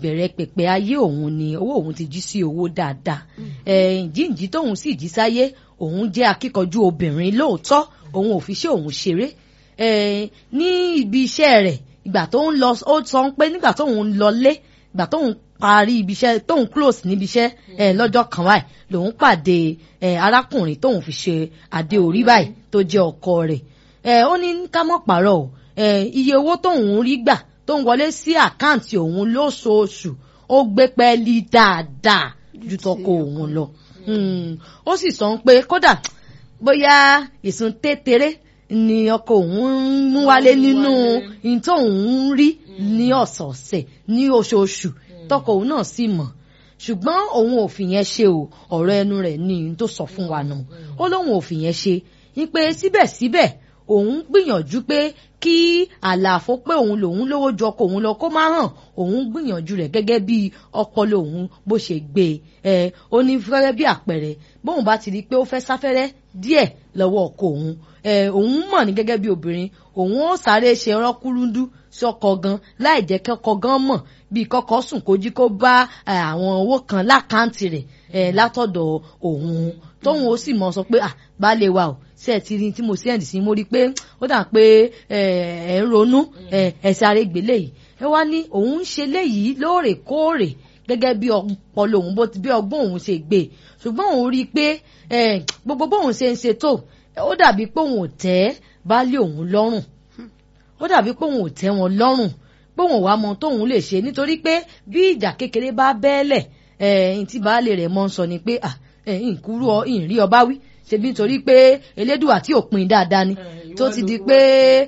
ìbẹ̀rẹ̀ pẹ̀pẹ̀ ayé òun ni owó òun ti jí sí owó dáadáa ẹ̀ jíǹjí tóun sì jí sáyé òun jẹ́ akíkanjú obìnrin lóòótọ́ òun ò fi ṣe òun ṣeré ẹ̀ ní ibi iṣẹ́ rẹ̀ ìgbà tó ń lọ ó sọ pé nígbà tóun ń lọlé ìgbà tóun parí ibi iṣẹ́ tóun close níbi iṣẹ́ ẹ̀ lọ́jọ́ kan báyìí lòun pàdé ẹ̀ arákùnrin tóun fi ṣe adé orí báyìí tó jẹ́ ọkọ rẹ̀ ẹ̀ ó ní ká mọ̀ pàrọ̀ o ẹ̀ iye owó tóun rí gbà tó ń wọlé sí àkáǹtì òun lóṣooṣù ó gbé pẹ́ẹ́lí dáadáa ju tọkọ òun lọ ó sì sọ pé kódà bóyá ìsun téteré ni ọkọ òun ń mú wálé nínú ní tó òun ń rí ní ọ̀sọ̀ọ̀sẹ̀ ní oṣooṣù tọkọ òun náà sì mọ̀ ṣùgbọ́n òun ò fìyẹn ṣe o ọ̀rọ̀ ẹnu rẹ̀ ní n tó sọ fún wa náà ó lóun ò fìyẹn ṣe ní pé síbẹ̀síbẹ̀ òun gbìyànjú pé kí àlàfo pé òun lòun lówó ju ọkọ òun lọ kó má hàn òun gbìyànjú rẹ̀ gẹ́gẹ́ bí ọpọlọ òun bó ṣe gbé e ó ní fẹ́rẹ́ bí àpẹẹrẹ bóun bá ti rí i pé ó fẹ́ sáfẹ́rẹ́ díẹ̀ lọ́wọ́ ọkọ òun òun mọ̀ ní gẹ́gẹ́ bí obìnrin òun ó sáré ṣe rọ́kúrúndú sí ọkọ gan láì jẹ́ kọ́kọ́ gan mọ̀ bíi kọ́kọ́ sùn kójí kó bá àwọn owó kan lákàntì rẹ̀ látọ̀dọ̀ òun tóun ó sì mọ̀ sọ pé ah baálé wa o ṣe ẹ ti rí tí mo sẹ́ǹdì sí mo rí i pé ó dà pé ẹ ń ronú ẹ sáré gbélé yìí ẹ wá ní òun ń ṣe léyìí lóòrèkóòrè gẹ́gẹ́ bí ọpọlọ òun bó ti bí ọgbọ́n òun ṣe gbé ṣùgbọ́n òun rí i pé gbogbo bóun ṣe ń ṣe tó ó dàbí pé òun ò tẹ́ baálé òun lọ́rùn ó dàbí pé òun ò tẹ́ wọn lọ́rùn pé òun wàá mọ tóun lè ṣe nítorí pé bí ìjà kékeré bá bẹ́ẹ̀lẹ̀ ẹ̀ẹ́n tí baálé rẹ̀ mọ́ ń sọ ni pé ìkúrú ọ ìrí ọba wí ṣebí nítorí pé elédùà tí ò pin dáadáa ni tó ti di pé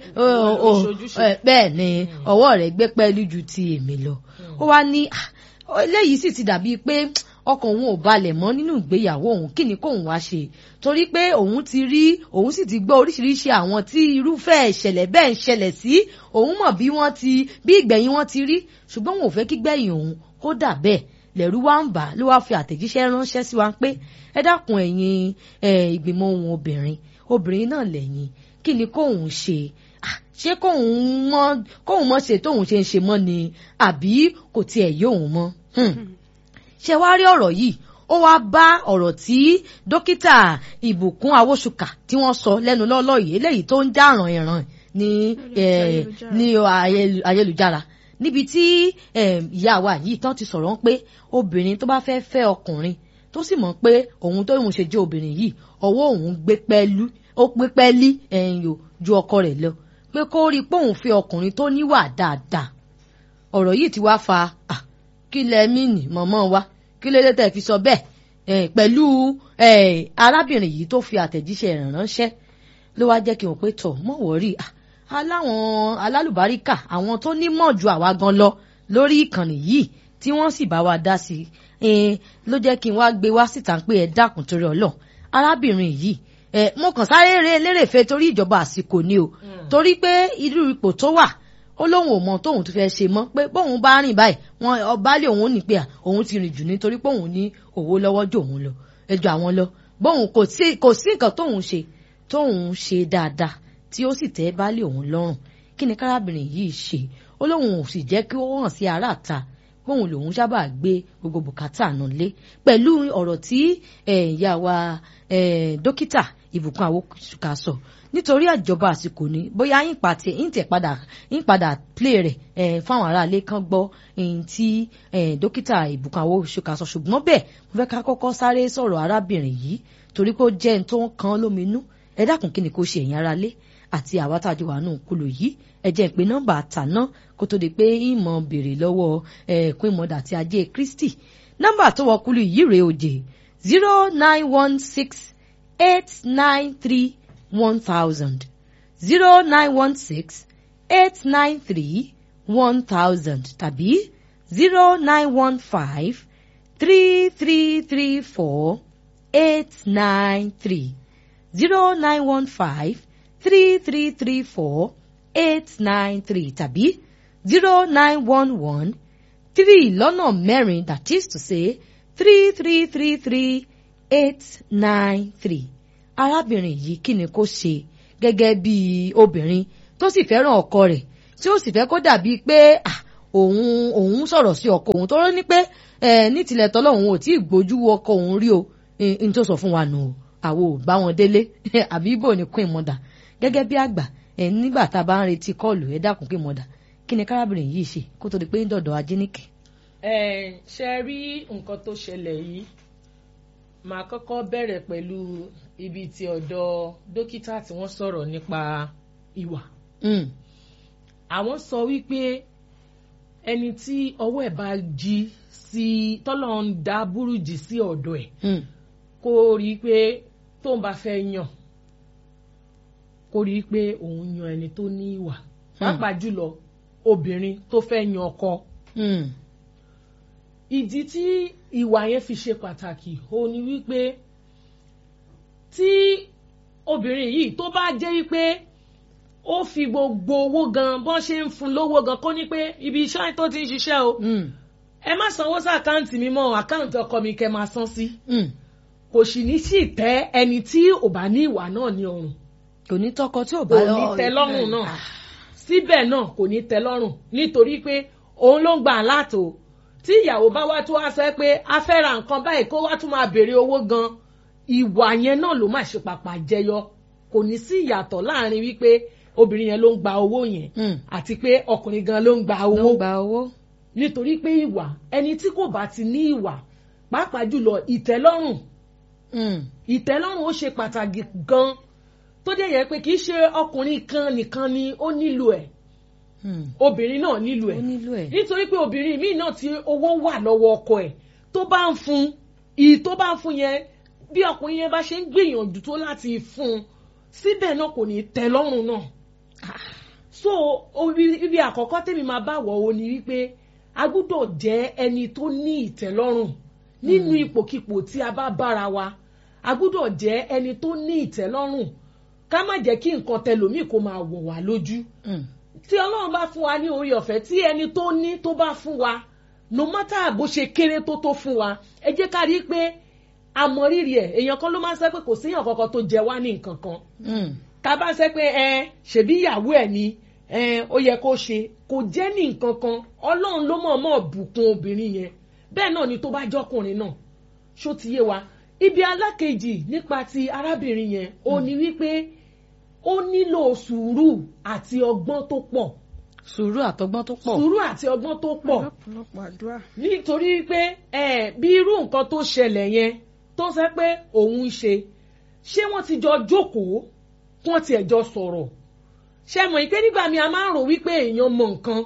bẹ́ẹ̀ ni ọwọ́ rẹ̀ gbé pẹ́ẹ́lú ju ti èmi lọ ó wá ní eléyìí sì ti dàbí pé ọkàn òun ò balẹ̀ mọ́ nínú ìgbéyàwó òun kí ni kóun wá ṣe torí pé òun ti rí òun sì ti gbọ́ oríṣiríṣi àwọn tí irúfẹ́ ìṣẹ̀lẹ̀ bẹ́ẹ̀ ń ṣẹlẹ̀ sí òun mọ̀ bí wọ́n ti bí ìgbẹ̀yìn wọn ti rí ṣùgbọ́n òun ò fẹ́ kí gbẹ̀yìn òun kó dà bẹ́ẹ̀ lẹ́rú wá ń bà ló wá fi àtẹ̀jíṣẹ́ ránṣẹ́ sí wa pé ẹ dákun ẹ̀yin ìgbìmọ̀ ohun obìnrin obìnrin náà lẹ́yìn kí ni kóun ṣe ṣé kóun mọ̀ kóun mọ̀ ṣe tóun ṣe ń ṣe mọ́ ni àbí kò tiẹ̀ yé òun mọ́ ṣe wá rí ọ̀rọ̀ yìí ó wá bá ọ̀rọ̀ tí dókítà ìbùkún awóṣùkà tí wọ́n sọ lẹ́nu lọ́lọ́ yìí eléyìí tó ń dáràn ẹ̀ràn ní ní ayélujára níbi tí ìyá wa yìí tán ti sọ̀rọ̀ pé obìnrin tó bá fẹ́ fẹ́ ọkùnrin tó sì mọ̀ pé òun tó òun ṣe jẹ́ obìnrin yìí ọwọ́ òun gbé pẹ́lú ó gbé pẹ́lí ẹ̀yìn o ju ọkọ rẹ̀ lọ pé kó rí i pé òun fẹ́ ọkùnrin tó níwà dáadáa ọ̀rọ̀ yìí ti wá fa kí lẹ mìíní mọ̀mọ́ wa kí ló dé tẹ̀ fi sọ bẹ́ẹ̀ pẹ̀lú arábìnrin yìí tó fi àtẹ̀jíṣẹ́ rẹ̀ ránṣẹ́ ló wá jẹ́ kí wọ́n pé tọ̀ mọ̀ wọ́rí aláwọn alálùbáríkà àwọn tó nímọ̀ ju àwa gan lọ lórí ìkànnì yìí tí wọ́n sì bá wa dá sí i ló jẹ́ kí n wá gbé wá síta pé ẹ dákun torí ọlọ́ arábìnrin yìí mo kàn sáré lérèfé torí ìjọba àsìkò ni o torí pé irú ipò tó wà ó lóun ò mọ tóun tó fẹ́ ṣe mọ́ pé bóun bá rìn báyìí wọn ọbaálé òun ní pé òun ti rìn jù nítorí pé òun ní òwò lọ́wọ́ jù òun lọ ẹjọ́ àwọn lọ bóun kò sí kò sí nǹkan tóun ṣe tóun ṣe dáadáa tí ó sì tẹ́ baálé òun lọ́rùn kí ni kárábìnrin yìí ṣe ó lóun ò sì jẹ́ kí ó hàn sí aráàta bóun lòun sábà gbé gbogbo bùkátà náà lé pẹ̀lú ọ̀rọ̀ tí ìyá wa dókítà ìbùkún àwòkà sọ nítorí àjọba àsìkò ni bóyá yín pàtẹ yín tẹ padà yín padà play rẹ ẹ fáwọn aráalé kan gbọ́ ẹyìn tí dókítà ìbùkún àwòkà sọ ṣùgbọ́n bẹ́ẹ̀ mo fẹ́ ká kọ́kọ́ sáré sọ̀rọ̀ arábìnrin yìí torí pé ó jẹ́ ẹni tó ń kan lóminú ẹ dákun kí ni kò ṣe ẹ̀yin aráalé àti àwa tá a jọ wà nù kúlò yìí ẹ jẹ́ pé nọ́mbà àtàná kó tó di pé ìmọ̀ béèrè lọ́wọ́ ẹ̀ẹ́kún ìmọ̀dà àti ajé Kristi nọ́mbà tó wọ kúlò yìí rèé òjè zero nine one six eight nine three one thousand zero nine one six eight nine three one thousand tàbí zero nine one five three three three four eight nine three zero nine one five three three three four eight nine three tàbí zero nine one one three lọ́nà mẹ́rin that is to say three three three three eight nine three arábìnrin yìí kí ni kó ṣe gẹ́gẹ́ bí obìnrin tó sì fẹ́ràn ọkọ rẹ̀ tí ó sì fẹ́ kó dàbí pé òun òun sọ̀rọ̀ sí ọkọ òun tó rọ́ ní pé ẹ ní tilẹ̀ tọ́lọ́ òun ò tí ì gbójú wo ọkọ òun rí o n tó sọ fún wa nù o àwo ò bá wọn délé àbí ibo ni queen mother gẹ́gẹ́ bí àgbà ẹ nígbà tá a bá ń retí kọ́ọ̀lù ẹ dákun queen mother kí ni kárábìnrin yìí ṣe kó tó di pé ń dọ̀dọ̀ ajínigbé. ẹ ṣe rí nǹkan tó ṣẹlẹ̀ yìí màá kọ́kọ́ bẹ̀rẹ̀ pẹ̀lú ibi tí ọ̀dọ̀ dókítà tí wọ́n sọ̀rọ̀ nípa ìwà. àwọn sọ wípé ẹni tí ọwọ́ ẹ̀ bá jí sí tọ́lọ́ ń dá burújí sí ọ̀dọ̀ ẹ̀ kó rí i pé tóun bá fẹ́ yàn kó rí i pé òun yan ẹni tó ní ìwà pàápàá jùlọ obìnrin tó fẹ́ yan ọkọ. ìdí tí ìwà yẹn fi ṣe pàtàkì ó ní wípé tí obìnrin yìí tó bá jẹ́ wípé ó fi gbogbo owó gan bọ́n ṣe ń fún lówó gan kó ní pé ibi iṣẹ́ tó ti ń ṣiṣẹ́ o ẹ má sanwó sí àkáǹtì mi mọ́ àkáǹtì ọkọ mi kẹ́ máa san sí kò sì ní sí tẹ́ ẹni tí ò bá ní ìwà náà ní ọrùn kò ní tọkọ tí ò bá kò ní tẹ́ lọ́rùn náà síbẹ̀ náà kò ní tẹ́ lọ́rùn nítorí pé òun ló ń gbà láàtò tí ìyàwó bá wá tó wá sọ pé a fẹ́ ra nǹkan báyìí kó wá tún máa béèrè owó gan ìwà yẹn náà ló máa ṣe pàpà jẹyọ kò ní sí ìyàtọ̀ láàrin wípé obìnrin yẹn ló ń gba owó yẹn àti pé ọkùnrin gan ló ń gba owó nítorí pé ìwà ẹni tí kò bá ti ní ìwà pàápàá jùlọ ìtẹ́lọ́rùn ìtẹ́lọ́rùn ó ṣe pàtàkì gan tó dé yẹ pé kì í ṣe ọkùnrin kan nìkan ni ó nílò ẹ̀ obìnrin náà nílò ẹ̀ nítorí pé obìnrin míì náà tí owó wà lọ́wọ́ ọkọ ẹ̀ tó bá ń fún ìyí tó bá ń fún yẹn bí ọkùnrin yẹn bá ṣe ń gbìyànjú tó láti fún un síbẹ̀ náà kò ní tẹ́ lọ́rùn náà so ibi àkọ́kọ́ tèmi máa bá wọ̀ ọ́ ni wípé a gbúdọ̀ jẹ́ ẹni tó ní ìtẹ́lọ́rùn nínú ipòkipò tí a bá bára wa a gbúdọ̀ jẹ́ ẹni tó ní ìtẹ́lọ́rùn ká má jẹ́ kí nǹkan tẹlòmíì kó máa wọ̀ wá lójú tí ọlọ́run bá fún wa ní orí ọ̀fẹ́ tí ẹni tó ní tó bá fún wa no matter bó ṣe kéré tó tó fún wa ẹ jẹ́ ká rí i pé àmọ̀rírì ẹ̀ èèyàn kan ló máa ń sẹ́ pé kò séèyàn kankan tó jẹ wá ní nǹkan kan tá a bá sẹ́ pé ẹ ṣèbí ìyàwó ẹ̀ ni ó yẹ kó ṣe kò jẹ́ ní nǹkan kan ọlọ́run ló mọ̀ọ́mọ̀ bùkún obìnrin yẹn bẹ́ẹ̀ náà ni tó bá jọkùnrin náà ṣó ti yé wa ibi alákejì nípa ti arábìnrin yẹn ó ní wípé ó nílò sùúrù àti ọgbọ́n tó pọ̀. sùúrù àtọgbọ́n tó pọ̀. sùúrù àti ọgbọ́n tó pọ̀. nítorí pé bí irú nǹkan tó ṣẹlẹ̀ yẹn tó sẹ́ pé òun ń ṣe ṣé wọ́n ti jọ jókòó kí wọ́n tiẹ̀ jọ sọ̀rọ̀ ṣe mọ̀ ìpé nígbà mi a máa ń rò wípé èèyàn mọ nǹkan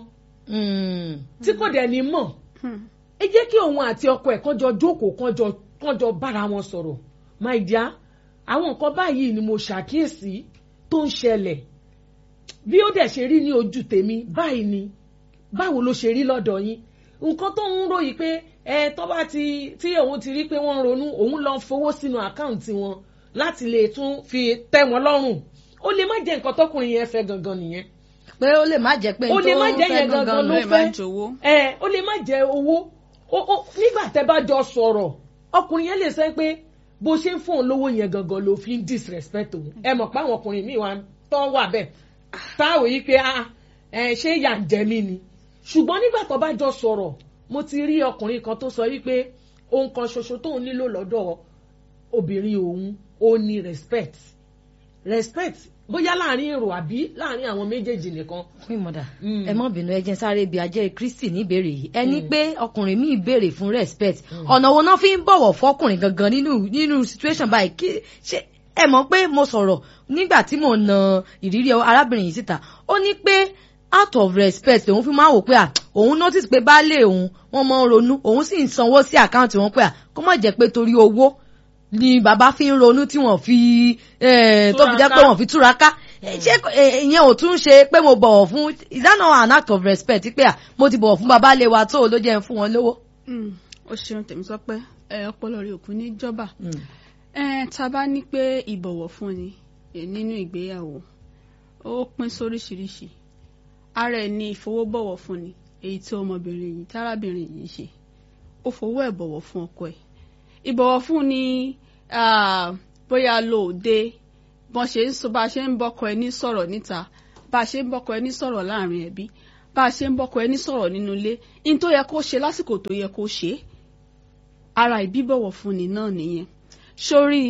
tí kò dẹ̀ ní mọ̀ ẹ jẹ́ kí òun àti ọkọ ẹ̀ kán jọ jókòó kán jọ kán jọ bára wọn sọ̀rọ̀ my dear àwọn nǹkan báyìí ni mo ṣàkíyèsí tó ń ṣẹlẹ̀ bí ó dẹ̀ ṣe rí ní ojú tèmi báyìí ni báwo ló ṣe rí lọ́dọ̀ yín nǹkan tó ń ròyìn pé ẹ tó bá ti tí òun ti rí pé wọ́n ń ronú òun lọ fowó sínú àkáǹtì wọn láti lè tún fi tẹ́ wọn lọ́rùn ó lè má jẹ́ nǹkan tọkùnrin yẹn fẹ́ gangan nìyẹn. pé ó lè má jẹ́ pé ó lè má jẹ́ yẹn gangan ló fẹ́ ẹ ó lè má jẹ́ owó nígbà tẹ́ bá jọ sọ̀rọ̀ ọkùnrin yẹn lè sọ pé bó ṣe ń fún òun lówó yẹn gangan ló fi ń disrespect òun ẹ mọ̀ pé àwọn ọkùnrin míì wà tán wà bẹ́ẹ̀ táwọn yìí pé ẹ ṣé ìyà ń jẹ mí ni ṣùgbọ́n nígbà tó bá jọ sọ̀rọ̀ mo ti rí ọkùnrin kan tó sọ wípé ohun kan ṣoṣo tóun nílò lọ́dọ̀ obìnrin òun ó ní respect respect bóyá láàrin èrò àbí láàrin àwọn méjèèjì nìkan. fún ìmọ̀dà ẹ mọ́ bínú ẹ jẹ́ sáré ibi ajẹ́ kristi níbèrè yìí ẹni pé ọkùnrin míì béèrè fún respect ọ̀nà wo náà fi ń bọ̀wọ̀ fọkùnrin gangan nínú nínú situation báyìí kí ṣe ẹ mọ̀ pé mo sọ̀rọ̀ nígbà tí mo na ìrírí arábìnrin yìí síta ó ní pé out of respect òun fi máa wò pé à òun notice pé baálé òun wọ́n máa ń ronú òun sì ń sanwó sí àkáǹtì wọn pé à kó má jẹ́ pé torí owó ni bàbá fi ń ronú tí wọ́n fi tó fi jẹ́ pé wọ́n fi túraká ṣé ìyẹn ò tún ṣe pé mo bọ̀wọ̀ fún is that not an act of respect pé à mo ti bọ̀wọ̀ fún bàbá lè wa tó ló jẹ́ fún wọn lówó. ó ṣeun tèmi sọ pé ọpọlọ rẹ òkú ní jọba tá a bá ní pé ìbọ̀wọ̀ fún ni nínú ìgbéyàwó ó pín sóríṣiríṣi ara ẹ̀ ní ìfowóbọ̀wọ̀ fún ni èyí tí ọmọbìnrin yìí tárábìnrin yìí ṣe ó fowó ẹ̀ bọ̀wọ̀ fún ọkọ ẹ̀ ìbọ̀wọ̀ fún ni bóyá lóòde bọ́n ṣe ń sọ bá a ṣe ń bọ́kọ ẹni sọ̀rọ̀ níta bá a ṣe ń bọ́kọ ẹni sọ̀rọ̀ láàrin ẹbí bá bá a ṣe ń bọ́kọ ẹni sọ̀rọ̀ nínú ilé in tó yẹ kó ṣe lásìkò tó yẹ kó ṣe ara ìbíbọ̀wọ̀ fúnni náà nìyẹn sórí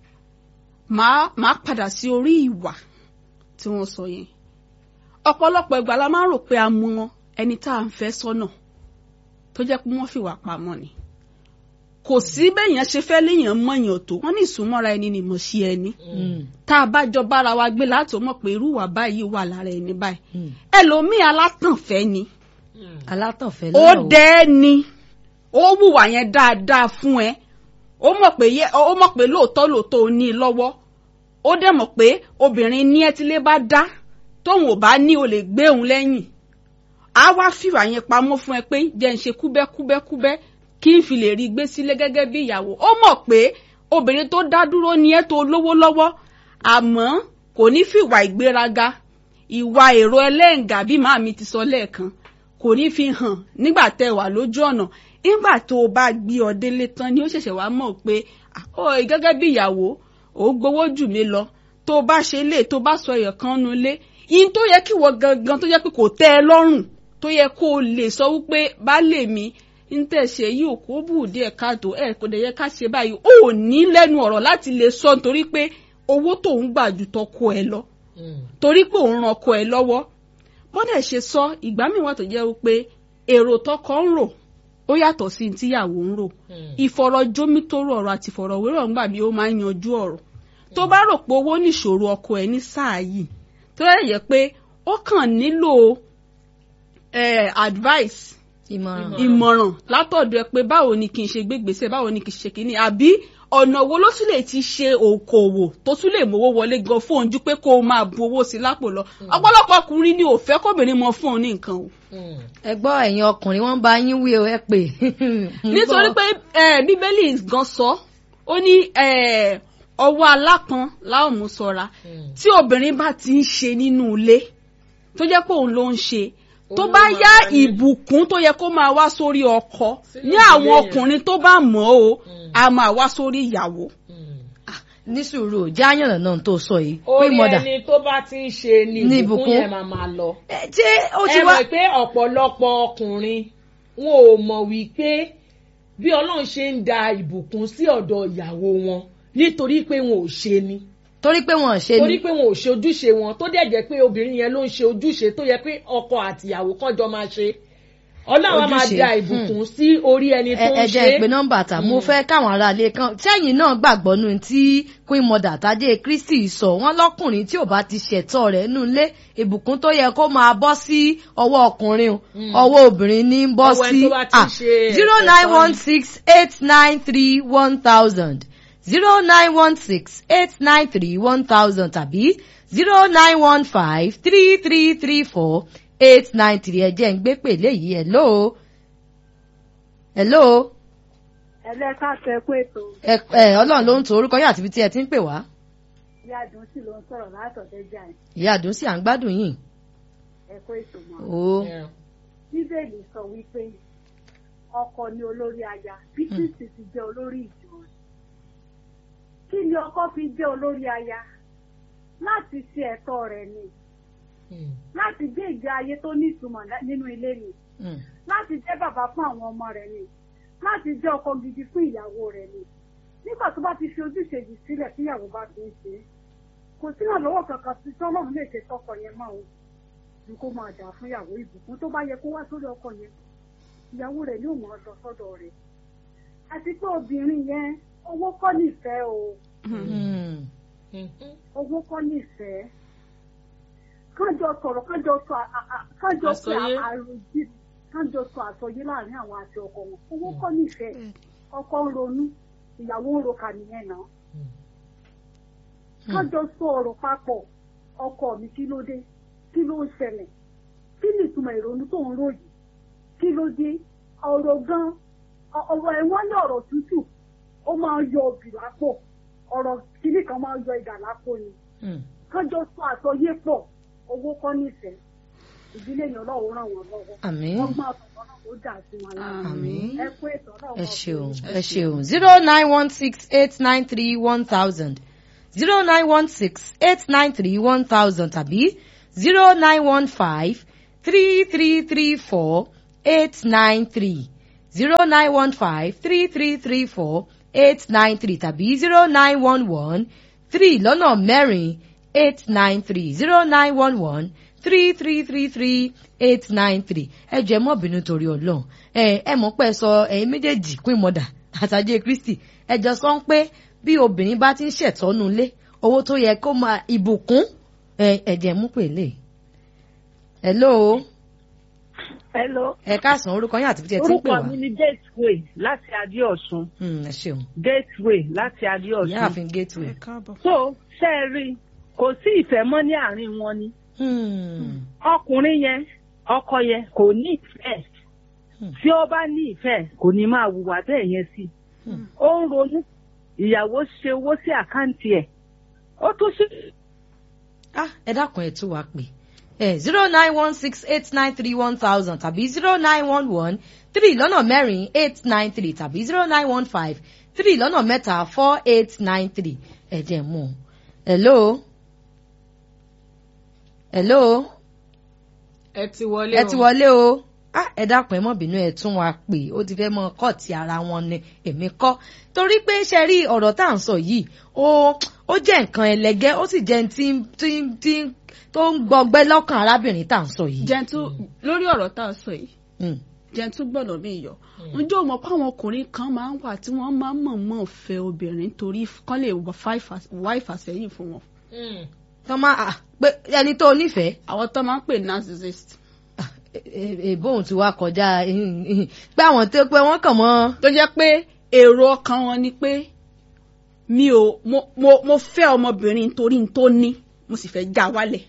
màá màá padà sí orí ìwà tí wọ́n sọ yẹn ọ̀pọ̀lọpọ̀ ìgbà la máa ń rò pé a mọ ẹni tá à ń fẹ́ sọ́nà tó jẹ́ pé wọ́n fìwà pamọ́ ni kò sí bẹ́yàn ṣe fẹ́ léèyàn mọ̀yàn tó wọ́n ní ìsúnmọ́ra ẹni ni mo ṣe ẹni tá a bá jọ bára wa gbé láti mọ̀ pé irú ìwà báyìí wà lára ẹni báyìí ẹlòmíì alátànfẹ́ ni alátànfẹ́ ó lọ́wọ́ dẹ́ ni ó wùwà yẹn dáadáa fún ẹ ó mọ̀ pé yẹ ó mọ̀ pé lóòótọ́ lóòótọ́ ò ní i lọ́wọ́ ó dẹ̀ mọ̀ pé obìnrin ní ẹ tílé bá dá tóun ò bá ní o lè gbé òun lẹ́yìn á wá fìwà yẹn pamọ́ fún ẹ pé jẹ́ ń ṣe kúbẹ́kúbẹ́kúbẹ́ kí n fi lè rí i gbé sílé gẹ́gẹ́ bí ìyàwó ó mọ̀ pé obìnrin tó dá dúró ní ẹ tó lówó lọ́wọ́ àmọ́ kò ní fìwà ìgbéraga ìwà èrò ẹlẹ́ǹgà bí màmí ti sọ lẹ́ẹ̀kan kò ní fi hàn nígbà tẹ́ wà lójú ọ̀nà nígbà tó o bá gbé ọ délé tán ni ó ṣẹ̀ṣẹ̀ wá mọ̀ pé ó gẹ́gẹ́ bí ìyàwó ò gbowó jù mí lọ tó o bá ṣe lè tó o bá sọ ẹ̀yọ̀ kan nu lé yín tó yẹ kí wọ́n gangan tó yẹ pé kò tẹ́ ẹ lọ́rùn tó yẹ kó o lè sọ wípé baálé mi ń tẹ̀sẹ̀ yìí ò kó bù díẹ̀ káàtó ẹ̀ kò dẹ̀ yẹ ká ṣe báyìí ó ò ní lẹ́nu ọ̀rọ̀ láti lè sọ nítorí pé owó tó ń gbà ju tọkọ ẹ lọ torí pé òun ran ọkọ ẹ lọ́wọ́ bọ́dẹ̀ ṣe sọ ìgbà míì wà tó jẹ́ wípé èrò tọkọ ń rò ó yàtọ̀ sí tíyàwó ń rò ìfọ̀rọ̀jómítóró ọ̀rọ̀ àti ìfọ̀rọ̀wérọ̀ ńgbà bí ó máa ń yanjú ọ̀rọ̀ tó bá rò pé owó nìṣòro ọkọ ẹ ní sáà yìí tó yẹ yẹ pé ó kàn nílò eh, advice ìmọ̀ràn ìmọ̀ràn látọ̀dọ̀ ẹ pé báwo ni kí n ṣe gbégbèsè báwo ni kí n ṣe kíní àbí ọ̀nà wo ló tún lè ti ṣe òkòwò tó tún lè mówó wọlé gan fún ojú pé kó o máa bu owó sí lápò lọ ọ̀pọ̀lọpọ̀ ọkùnrin ni ò fẹ́ kóbìnrin mọ fún òun ní nǹkan o ẹ gbọ́ ẹ̀yin ọkùnrin wọ́n bá yín wí o ẹ pè. nítorí pé eh, bíbélì gan sọ ó ní eh, ọwọ́ alápọn láwọn mú ṣọ́ra tí obìnrin bá ti ń ṣe nínú ilé tó jẹ́ pé òun ló ń ṣe tó Òun bá ló máa yá wá ní- ìbùkún tó yẹ kó máa wá sórí ọkọ Sínú ní ìdílé àwọn yẹn. ọkùnrin tó bá mọ̀ ọ́ o a máa wá sórí ìyàwó. ní sùúrù jáyàn náà tó sọ yìí pé orí mọ̀dà ẹni tó bá ti ń ṣe ni Ní ìbùkún ìbùkún. yẹn máa máa lọ. ẹ ṣé ó ti ẹ wá mọ̀ pé ọ̀pọ̀lọpọ̀ ọkùnrin wọn ò mọ̀ wípé bí ọlọ́run ṣe ń da ìbùkún sí ọ̀dọ̀ ìyàwó wọn nítorí pé wọn ò ṣe ni torí pé wọn ò ṣe torí ni pé wọn ò ṣe ojúṣe wọn tó dẹ̀ jẹ́ pé obìnrin yẹn ló ń ṣe ojúṣe tó yẹ pé ọkọ àtìyàwó kan jọ máa ṣe ọlọ́run á máa Ojúṣe, da hmm. ìbùkún sí orí ẹni tó ẹ ń ẹ ṣe jẹ́ ìpè nọ́mbà tà mo fẹ́ káwọn aráalé kan sẹ́yìn náà gbàgbọ́ nù tí queen mother tàdé kristi sọ wọ́n lọ́kùnrin tí ò bá ti ṣẹ̀tọ́ rẹ̀ nù lé ìbùkún tó yẹ kó máa bọ́ sí ọwọ́ ọkùnrin o, ọwọ́ obìnrin ní ń bọ́ Ọwọ́ ẹni sí tó bá ti ṣe zero nine one six eight nine three one thousand zero nine one six eight nine three one thousand tàbí zero nine one five three three three four eight nine three ẹ jẹ́ ń gbé pèlè yìí hello hello ẹlẹ́ka sọ ẹkú ètò ẹ ẹ ọlọ́run ló ń to orúkọ yín àti ibi tí ẹ ti ń pè wá ìyá àdùn sì ló ń sọ̀rọ̀ látọ̀dẹ́jà ẹ̀ ìyá àdùn sí à ń gbádùn yín ẹkú ètò mọ́. o Yeah. bíbélì sọ wípé ọkọ ni olórí aya bí kristi ti jẹ́ olórí ìjọ rẹ̀. kí ni ọkọ fi jẹ́ olórí aya láti ṣe ẹ̀tọ́ rẹ̀ ni Hmm. láti gbé ìgbé ayé tó ní ìtumọ̀ lá- nínú ilé ni Mm. láti jẹ́ bàbá fún àwọn ọmọ rẹ̀ ni láti jẹ́ ọkọ gidi fún ìyàwó rẹ̀ ni nígbà tó bá ti fi ojúṣe yìí sílẹ̀ tí ìyàwó bá ti ń ṣe é, kò sí ìrànlọ́wọ́ kankan tí tọ́lọ́run lè ṣe tọkọ yẹn mọ́ o ju kó máa dà fún ìyàwó ìbùkún tó bá yẹ kó wá sórí ọkọ yẹn ìyàwó rẹ̀ yóò mọ̀ ọ́ lọ sọ́dọ̀ rẹ̀ àti pé obìnrin yẹn owó kọ́ nífẹ̀ẹ́ o Mm. Mhm. owó kọ́ nífẹ̀ẹ́ kájọ sọ̀rọ̀ kájọ sọ à- à- à- kájọ sọ Àsọyé. àròjì kájọ sọ àsọyé láàrin àwọn àti ọkọ wọn owó kọ́ nífẹ̀ẹ́ ọkọ ń ronú ìyàwó ń roka nìyẹn náà kájọ sọ ọ̀rọ̀ papọ̀ ọkọ mi kí ló dé kí ló ń ṣẹlẹ̀ kí ni ìtumọ̀ ìrònú tó ń ròyìn kí ló dé ọ̀rọ̀ gan ọ- ọ̀rọ̀ ẹ̀wọ̀n ní ọ̀rọ̀ tútù ó máa ń yọ òbí lápò ọ̀rọ̀ kìíní kan máa ń yọ ìdà lápò ni Mm. kájọ sọ àsọyé pọ̀ owó kọ́ nífẹ̀ẹ́ ìdílé yẹn ọlọ́run ràn wọ́n lọ́wọ́ àmín wọ́n máa sọ̀rọ̀ náà ó dà sí wọn lára àmín ẹ kú ètò náà ẹ ṣeun ẹ ṣeun zero nine one six eight nine three one thousand zero nine one six eight nine three one thousand tàbí zero nine one five three three three four eight nine three zero nine one five three three three four eight nine three tàbí zero nine one one three lọ́nà mẹ́rin eight nine three zero nine one one three three three three eight nine three ẹ jẹ́ mọ́ bínú torí ọlọ́run ẹ ẹ mọ̀ pé sọ ẹ̀yin méjèèjì queen mother àtàjẹ́ kristi ẹ jọ sọ pé bí obìnrin bá ti ń ṣètọ́nu lé owó tó yẹ kó máa ìbùkún ẹ ẹ jẹ́ mú pèlè. hello Hello. ẹ káàsán orúkọ yín àti bí ẹ ti ń pè Orúkọ wá. mi ni Gateway láti Adéọ̀sùn. Hmm, ẹ ṣeun Gateway láti Adéọ̀sùn. ìyáàfin gateway. ẹ káàbọ̀. So ṣe é rí i, kò sí ìfẹ́ mọ́ ní àárín wọn ni. Hmm, Ọkùnrin yẹn, ọkọ yẹn kò ní ìfẹ́. Hmm. Tí ó bá ní ìfẹ́, kò ní máa hùwà bẹ́ẹ̀ yẹn sí. Hmm. Ó ń ronú. Ìyàwó ṣe owó sí àkáǹtì ẹ̀. Ó tún ṣe. ah ẹ dákun ẹ tún wá pè ẹ zero nine one six eight nine three one thousand tàbí zero nine one one three lọ́nà mẹ́rin eight nine three tàbí zero nine one five three lọ́nà mẹ́ta four eight nine three ẹ jẹ́ mú un. hello hello ẹ ti wọlé ẹ ti wọlé o ah ẹ dákun ẹ mọ bínú ẹ tún wa pè ó ti fẹ́ mọ kọ́ọ̀tì ara wọn ni èmi kọ́ torí pé ṣe rí ọ̀rọ̀ tá à ń sọ yìí ó ó jẹ́ nǹkan ẹlẹgẹ́ ó sì jẹ́ tí tí tí tó ń gbọgbẹ́ lọ́kàn arábìnrin tá à ń sọ yìí. jẹ́ntú lórí ọ̀rọ̀ tá a sọ yìí Mm. jẹ́ntú gbọ́dọ̀ bí yọ ǹjẹ́ o mọ̀ pé àwọn ọkùnrin kan máa ń wà tí wọ́n máa ń mọ̀ọ́mọ̀ fẹ́ obìnrin torí kán lè wá ìfàsẹ́yìn fún wọn. tọ́ máa à pé ẹni tó nífẹ̀ẹ́ àwọn tó máa ń pè narcissist ah, e- e- èbóhùn tí wàá kọjá pé àwọn tó pé wọ́n kàn mọ́. tó jẹ́ pé èrò ọkàn wọn ni pé mi ò mo mo mo fẹ́ ọmọbìnrin torí n tó ní mo sì fẹ́ já wálẹ̀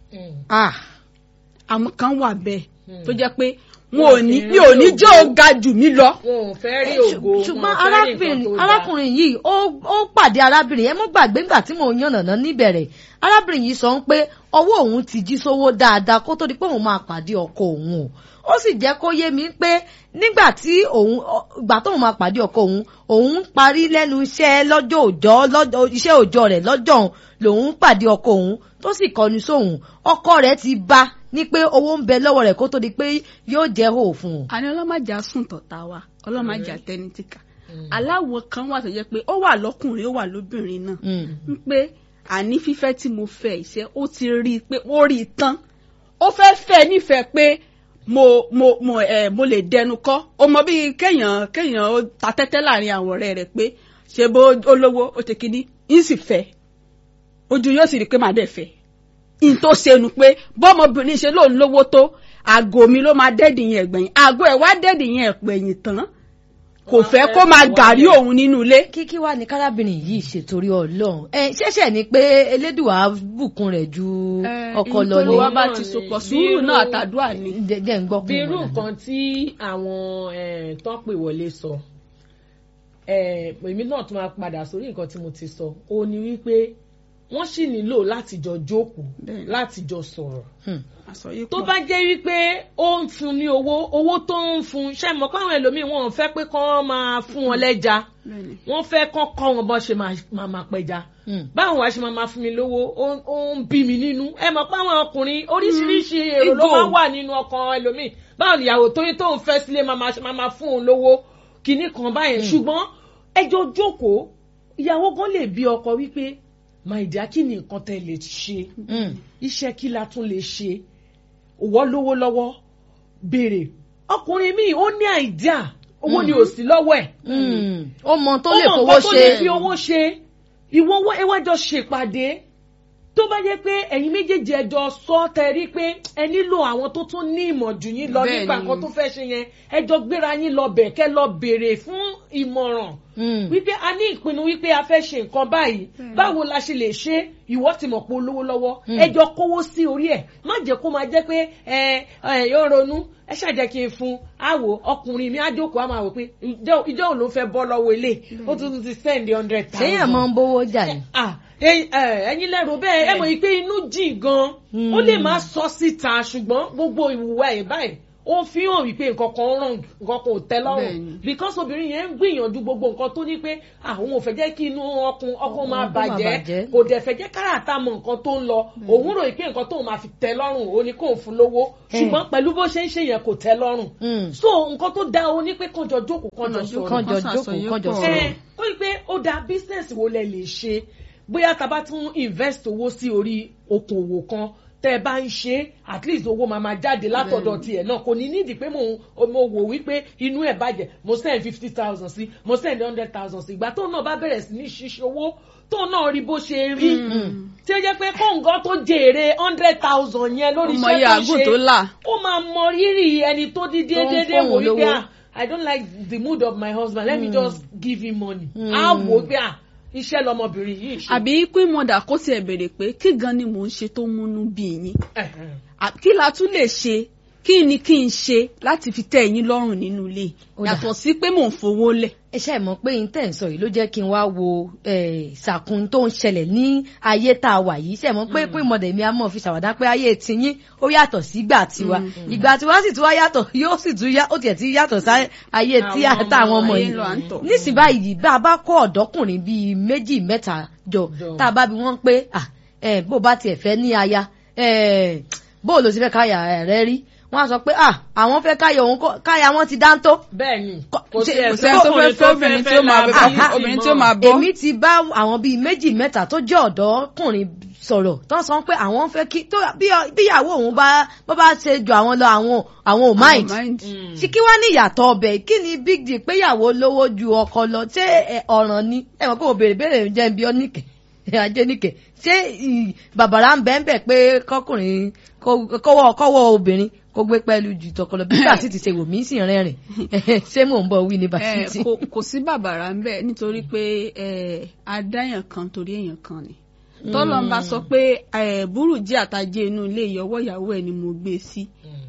ah àwọn kan wà bẹ́ẹ̀ tó jẹ́ pé wọn ò ní mi ò ní jẹ́ ó ga jù mí lọ. wọn ò fẹ́ rí ògo wọn ò ṣùgbọ́n fẹ́ rí nǹkan arábìnrin tó dáa. arákùnrin yìí ó ó pàdé arábìnrin ẹ mọ́ gbàgbé ńgbà tí mò ń yànnàná níbẹ̀rẹ̀ arábìnrin yìí sọ ń pé ọwọ́ òun ti jí sówó dáadáa kó tó di pé òun máa pàdé ọkọ òun o ó sì jẹ́ kó yé mi pé nígbà tí òun ọ- ìgbà tóun máa pàdé ọkọ òun òun parí lẹ́nu iṣẹ́ lọ́jọ́ òjọ́ lọ́jọ́ iṣẹ́ òjọ́ rẹ̀ lọ́jọ́ òun lòun pàdé ọkọ òun tó sì kọnu sóhun ọkọ rẹ̀ ti bá ní pé owó ń bẹ lọ́wọ́ rẹ̀ kó tó di pé yóò jẹ́ hò fún un. àní ọlọ́màjà sùn tọ̀tà wa ọlọ́màjà tẹni tìkà aláwọ̀ kan wà tó jẹ́ pé ó wà lọ́kùnrin ó wà lóbìnrin náà Mm. ń pé àní fífẹ́ tí mo fẹ́ ìṣe ó ti rí i pé ó rí i tán ó fẹ́ fẹ́ nífẹ̀ẹ́ pé mo mo mo ẹ mo lè dẹnu kọ́ ó mọ bí kéèyàn kéèyàn ó ta tẹ́tẹ́ láàrin àwọn ọ̀rẹ́ rẹ̀ pé ṣe bó olówó ó ti kíní ń sì fẹ́ ojú yóò sì rí i pé màá dẹ̀ fẹ́ n tó ṣẹnu pé bọ́mọbìnrin ṣe lóun lówó tó àgọ́ mi ló máa dẹ́ẹ̀dì yẹn ẹ̀gbẹ̀yìn àgọ́ ẹ̀ wá dẹ́ẹ̀dì yẹn ẹ̀pẹ̀yìn tán kò fẹ́ kó máa gàrí òun nínú ilé kíkí wá ní kárábìnrin yìí ṣètòrí Ọlọ́run ẹ ṣẹ̀ṣẹ̀ ni pé elédùà bùkún rẹ̀ ju ọkọ lọ ìtòlú ni wa bá ti sopọ̀ sùúrù náà àtàdúrà ni. jẹ́ jẹ́ ń gbọ́ bí kún irú un nǹkan tí àwọn eh, tán pè wọlé sọ eh, èmi náà tún máa padà sórí nǹkan tí mo ti sọ ó ní wípé wọ́n sì nílò láti jọ jókòó Bẹ́ẹ̀ni. láti jọ sọ̀rọ̀ àsọyé tó pọ̀. bá jẹ́ wípé ó ń fún ní owó owó tó ń fún ṣe mọ̀ pé àwọn ẹlòmíín wọn ò fẹ́ pé kán máa fún wọn lẹ́ja Bẹ́ẹ̀ni. wọ́n fẹ́ kán kọ́ wọn bọ́ ṣe máa máa máa pẹja Hmm. báwo wàá ṣe máa máa fún mi lówó ó ó ń bí mi nínú ẹ mọ̀ pé àwọn ọkùnrin oríṣiríṣi èrò ló ego. máa ń wà nínú ọkàn ẹlòmíín báwo nìyàwó tóyún tó ń fẹ́ sílé máa máa ṣe máa máa fún òun lówó kinní kan báyẹn ṣùgbọ́n ẹjọ́ jókòó ìyàwó gan lè bí ọkọ wípé my dear kí ni nǹkan tẹ́ lè ṣe Hmm. iṣẹ́ kí la tún lè ṣe òwò lówó lọ́wọ́ béèrè ọkùnrin míì ó ní àìdíà owó ni ò sí lọ́wọ́ ẹ̀ Hmm. ó mọ tó ó lè mọ̀ fowó nǹkan tó lè fi ṣe owó ṣe ìwọ owó ẹwàjọ ṣèpàdé tó bá jẹ́ pé ẹ̀yin méjèèjì ẹjọ́ sọ tẹrí pé ẹ nílò àwọn tó tún ní ìmọ̀ jù yín lọ Bẹ́ẹ̀ nípa ni. nǹkan tó fẹ́ ṣe yẹn ẹjọ́ gbéra yín lọ bẹ̀ kẹ́ lọ béèrè fún ìmọ̀ràn Hmm. wípé a ní ìpinnu wípé a fẹ́ ṣe nǹkan báyìí báwo la ṣe lè ṣe ìwọ ti mọ̀ pé olówó lọ́wọ́ ẹjọ́ kówó sí orí ẹ̀ má jẹ́ kó máa jẹ́ pé ẹ ẹ yóò ronú ẹ ṣàjẹ́ kí n fún àwò ọkùnrin mi á jókòó á máa wò pé ìjọ ìjọ òun ló fẹ́ bọ́ lọ́wọ́ ilé ó tún tún ti spend hundred thousand. ṣéyàn máa ń bówó jà ni. Ah, ẹ̀yin ẹ, ẹ̀yin lẹ́rù bẹ́ẹ̀ ẹ mọ̀ yìí pé inú jìn gan ó lè má sọ síta ṣùgbọ́n gbogbo ìwúwa ẹ̀ báyìí ó fi hàn wípé nǹkan kan wrong nǹkan kan ò tẹ́ lọ́rùn Bẹ́ẹ̀ni. because obìnrin yẹn ń gbìyànjú gbogbo nǹkan tó ní pé àwọn ò fẹ́ jẹ́ kí inú ọkùn ọkùn máa Ọkùn máa bàjẹ́ bàjẹ́. kò dẹ̀ fẹ́ jẹ́ káràtà mọ nǹkan tó ń lọ òun rò pé nǹkan tóun máa fi tẹ́ lọ́rùn ó ní kóun fún lówó ṣùgbọ́n pẹ̀lú bó ṣe ń ṣe yẹn kò tẹ́ lọ́rùn Mm. so nǹkan tó dáa ó ní pé kànjọ jókòó kànjọ Kànjọ sọ̀rọ̀ kànjọ Kàn jókòó ṣàṣọyé kànjọ pọ̀. sọ̀rọ̀. ẹ ó rí i pé ó da business wo lẹ lè ṣe bóyá tá a bá tún invest owó sí orí okòwò kan tẹ́ ẹ bá ń ṣe at least owó máa máa jáde látọ̀dọ̀ tiẹ̀ náà kò ní nídìí pé mo mo wò wípé inú ẹ̀ bàjẹ́ mo send fifty thousand sí mo send hundred thousand sí ìgbà tóun náà bá bẹ̀rẹ̀ sí ní ṣíṣe owó tóun náà rí bó ṣe rí tí ó jẹ́ pé kóńgọ́ tó jèrè hundred thousand yẹn lórí ọmọ iṣẹ́ iye tó ń àgùn ṣe tó là ó máa mọ rírì ẹni tó dídé Tó ń déédéé wò fóun wípé lówó. ah i don't like the mood of my husband let me just give him money. á wò ó pé ah iṣẹ́ lọmọbìnrin yìí ṣe. àbí queen mother kó tiẹ̀ béèrè pé kí gan ni mò ń ṣe tó múnú bí yín Ẹ̀hẹ̀n. À- kí la tún lè ṣe kí ni kí n ṣe láti fi tẹ́ ẹ̀yin lọ́rùn nínú ilé Ó dà. yàtọ̀ sí pé mò ń fowó lẹ̀. ẹ ṣe mọ̀ pé intẹ́ ń sọ yìí ló jẹ́ kí n wá wo eh, ìsàkún tó ń ṣẹlẹ̀ ní ayé tá a wà yìí ṣe mọ̀ pé pé ìmọ̀dẹ̀ mi á mọ̀ fi ṣàwádà pé ayé tiyín ó yàtọ̀ sí ìgbà tiwa ìgbà tiwa sì tún wá yàtọ̀ yóò sì tún yá ó tiẹ̀ ti yàtọ̀ sí ayé tí Àwọn ọmọ- àtàwọn ọmọ ayé yìí lọ à ń tọ̀. nísìnyí báyìí bá a bá kó ọ̀dọ́kùnrin bíi méjì mẹ́ta jọ Jọ. tá a bá bi wọ́n pé ah, eh, bó bá tiẹ̀ fẹ́ ní aya eh, bó ló ti fẹ́ káyà rẹ rí wọ́n á sọ pé ah, àwọn fẹ́ káyà òun kọ́- káyà wọn ti dáńtó bẹ́ẹ̀ ni Kò- kò sí ṣe- kò ẹ̀sìn sẹ́ni tó fẹ́ fẹ́ obìnrin tí ó máa lára bọ́ yìí sì obìnrin mọ́. tí ó máa bọ́. èmi ti bá àwọn bíi méjì mẹ́ta tó jẹ́ ọ̀dọ́kùnrin sọ̀rọ̀ tó ń sọ pé àwọn fẹ́ kí tó bí bíyàwó òun bá bó bá ṣe jù àwọn lọ àwọn àwọn ò mind Mm. ṣì kí wá ní ìyàtọ̀ ọbẹ̀ kí ni big deal péyàwó lówó ju ọkọ lọ ṣé ẹ, ọ̀ràn ni ẹ mọ̀ pé mo béèrè béèrè jẹ́ bí ọ́nìkẹ́ ajé níkẹ́ ṣé ì, bàbàrà ń bẹ́ẹ̀ bẹ́ẹ̀ pé kọkùnrin kó- kọ́wọ́ kọ́wọ́ obìnrin kó gbé pẹ̀lú ju tọkọlọ bí bá sì ti ṣe wò mí sì rẹ́rìn ṣé mò ń bọ̀ wí ní Eh, bàtìtì. kò kò sí bàbàrà ń bẹ nítorí pé eh, adáyàn kan torí èèyàn kan ni tọ́lọ́ ń bá sọ pé eh, burújí àtàjẹ inú ilé ìyọwọ́ ìyàwó ẹ̀ ni mo gbé sí Mm.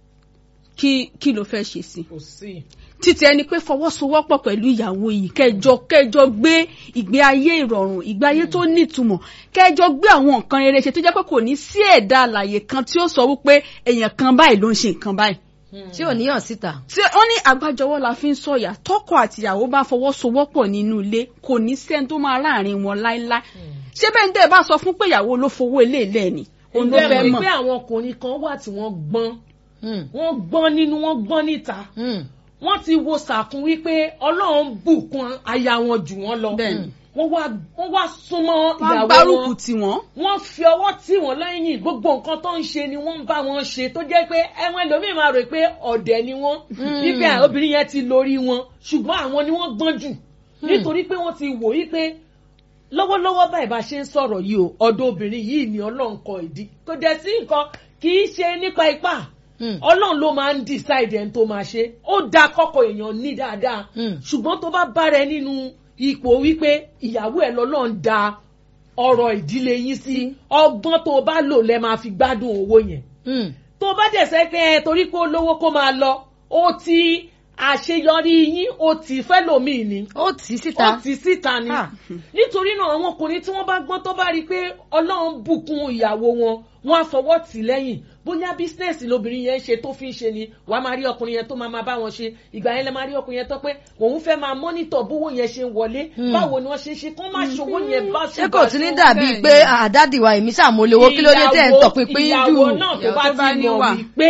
kí kí ló fẹ́ ṣe sí kò sí. títí ẹni pé fọwọ́sowọ́pọ̀ pẹ̀lú ìyàwó yìí kẹjọ kẹjọ gbé ìgbé ayé ìrọ̀rùn ìgbé ayé tó nítumọ̀ kẹjọ gbé àwọn nǹkan rere ṣe tó jẹ́ pé kò ní sí ẹ̀dá àlàyé kan tí ó sọ wípé èèyàn kan báyìí ló ń ṣe nǹkan báyìí tí ò níyàn síta. tí wọ́n ní àgbájọwọ́ la fi ń sọ̀yà tọkọ àtìyàwó bá fọwọ́sowọ́pọ̀ nínú ilé kò ní sẹ́ni tó máa láàrin wọn láéláé ṣé bẹ́ẹ̀ ní tẹ́ ẹ bá sọ fún pé ìyàwó ló fowó ilé ilẹ̀ ni òun ló ǹjẹ́ fẹ́ mọ̀ mọ̀ pé àwọn ọkùnrin kan wà tí wọ́n gbọ́n Mm, wọ́n gbọ́n nínú wọ́n gbọ́n níta mm. wọ́n ti wo sàkún wípé ọlọ́run bùkún aya wọn jù wọ́n lọ Bẹ́ẹ̀ni. wọ́n wá wọ́n wá súnmọ́ wọ́n ìyàwó gbárùkù wọn tì wọ́n wọ́n fi ọwọ́ tì wọ́n lẹ́yìn gbogbo nǹkan tó ń ṣe ni wọ́n ń bá wọn ṣe tó jẹ́ pé ẹ̀wọ̀n ẹlòmíì máa rò pé ọ̀dẹ̀ ni wọ́n wípé à, obìnrin yẹn ti lórí wọn ṣùgbọ́n àwọn ni wọ́n gbọ́n jù nítorí pé wọ́n ti wò wípé lọ́wọ́lọ́wọ́ báyìí bá ṣe ń sọ̀rọ̀ yìí o ọ̀dọ̀ obìnrin yìí ni ọlọ́run kọ ìdí kò dẹ̀ sí nǹkan kì í ṣe nípa ipá Mm. ọlọ́run ló máa ń decide ẹni tó máa ṣe ó da kọ́kọ́ èèyàn ní dáadáa Mm. ṣùgbọ́n tó bá bára ẹ nínú ipò wípé ìyàwó ẹ lọ́lọ́run da ọ̀rọ̀ ìdílé yín sí ọgbọ́n tó bá lò lẹ́ máa fi gbádùn owó yẹn Mm. tó bá dẹ̀ sẹ́ pé ẹ torí pé ó lówó kó máa lọ ó ti àṣeyọrí yín ó ti fẹ́lòmíì ni ó tì í ó síta. ti síta ni Ah. nítorí náà àwọn ọkùnrin tí wọ́n bá gbọ́n tó bá rí i pé ọlọ́run bùkún ìyàwó wọn wọ́n á fọwọ́ tì lẹ́yìn bóyá bísínẹ́sì lobìnrin yẹn ń ṣe tó fi ń ṣe ni wàá máa rí ọkùnrin yẹn tó máa máa bá wọn ṣe ìgbà yẹn lẹ máa rí ọkùnrin yẹn tó pé òun fẹ́ máa mọ́nítọ̀ bówó yẹn ṣe ń wọlé báwo ni wọ́n ṣe ń ṣe kó má ṣòwò yẹn bá ṣé kò tún ní dàbí bẹ́ẹ̀ pé ni. àdádì wa èmi ṣàmúlẹ̀wọ́ kí ló dé tẹ̀ ń tọpinpin jù. ìyàwó náà tó Ìyàwó bá tó bá ti ní mọ̀ wà. wípé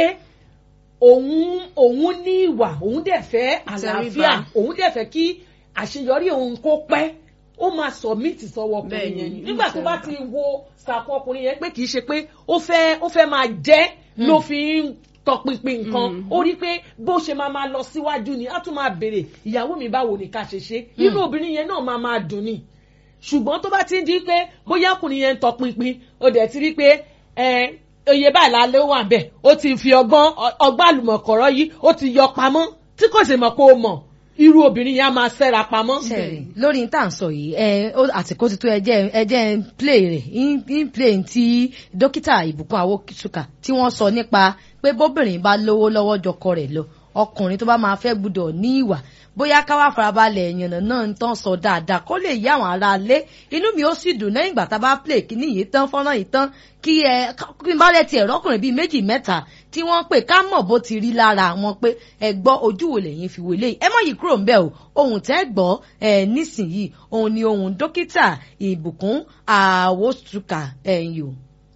òun òun ní ìwà òun dẹ̀ fẹ́ àlàáfíà Ìtẹríba. òun dẹ̀ fẹ́ kí àṣeyọrí òun kó pẹ́ ó máa submit sọ́wọ́ ọkùnrin Bẹ́ẹ̀ni, yẹn ni nígbà tó bá ti ìtẹríba. wo sàkún ọkùnrin yẹn pé kì í ṣe pé ó fẹ́ ó fẹ́ máa jẹ́ ló fi ń tọpinpin nǹkan ó rí pé bó ṣe máa máa lọ síwájú ni á tún máa béèrè ìyàwó mi báwo ni ká ṣe ṣe irú obìnrin yẹn náà máa máa dùn ni ṣùgbọ́n tó bá ti ń di pé bóyá ọkùnrin yẹn ń tọpinpin ó dẹ̀ ti rí pé ẹ oyè báyìí lálẹ́ ó wà bẹ́ẹ̀ ó ti fi ọgbọ́n ọgbọ́n àlùmọ̀kọ́rọ́ yìí ó ti yọ pamọ́ tí kò sì mọ̀ pé ó mọ̀ irú obìnrin yẹn á máa ṣẹ́ra pamọ́. sẹ́ẹ̀rì lórí ní tà ń sọ yìí ẹ ó àsìkò ti tó ẹjẹ́ ẹjẹ́ ń play rẹ̀ ń play ti dókítà ìbùkún awókìtúkà tí wọ́n sọ nípa pé bóbìnrin bá lówó lọ́wọ́ jọkọ rẹ̀ lọ ọkùnrin tó bá máa fẹ́ gbúdọ̀ ní ìwà bóyá káwá farabalẹ̀ ìyànnà náà ń tán sọ dáadáa kó lè yí àwọn ará lé inú mi ó sì dùn lẹ́yìn ìgbà tá a bá play kíní yìí tán fọ́nrán yìí tán kí ẹ kí n bá lẹ̀ tiẹ̀ rọ́kùnrin bíi méjì mẹ́ta tí wọ́n pè ká mọ̀ bó ti rí lára wọn pé ẹ gbọ́ ojú wo lẹ́yìn fi wọlé ẹ mọ̀ yìí kúrò ń bẹ̀ o ohun tẹ́ gbọ́ ẹ nísìnyìí òun ni ohun dókítà ìbùkún àwòsùkà ẹ̀yìn o.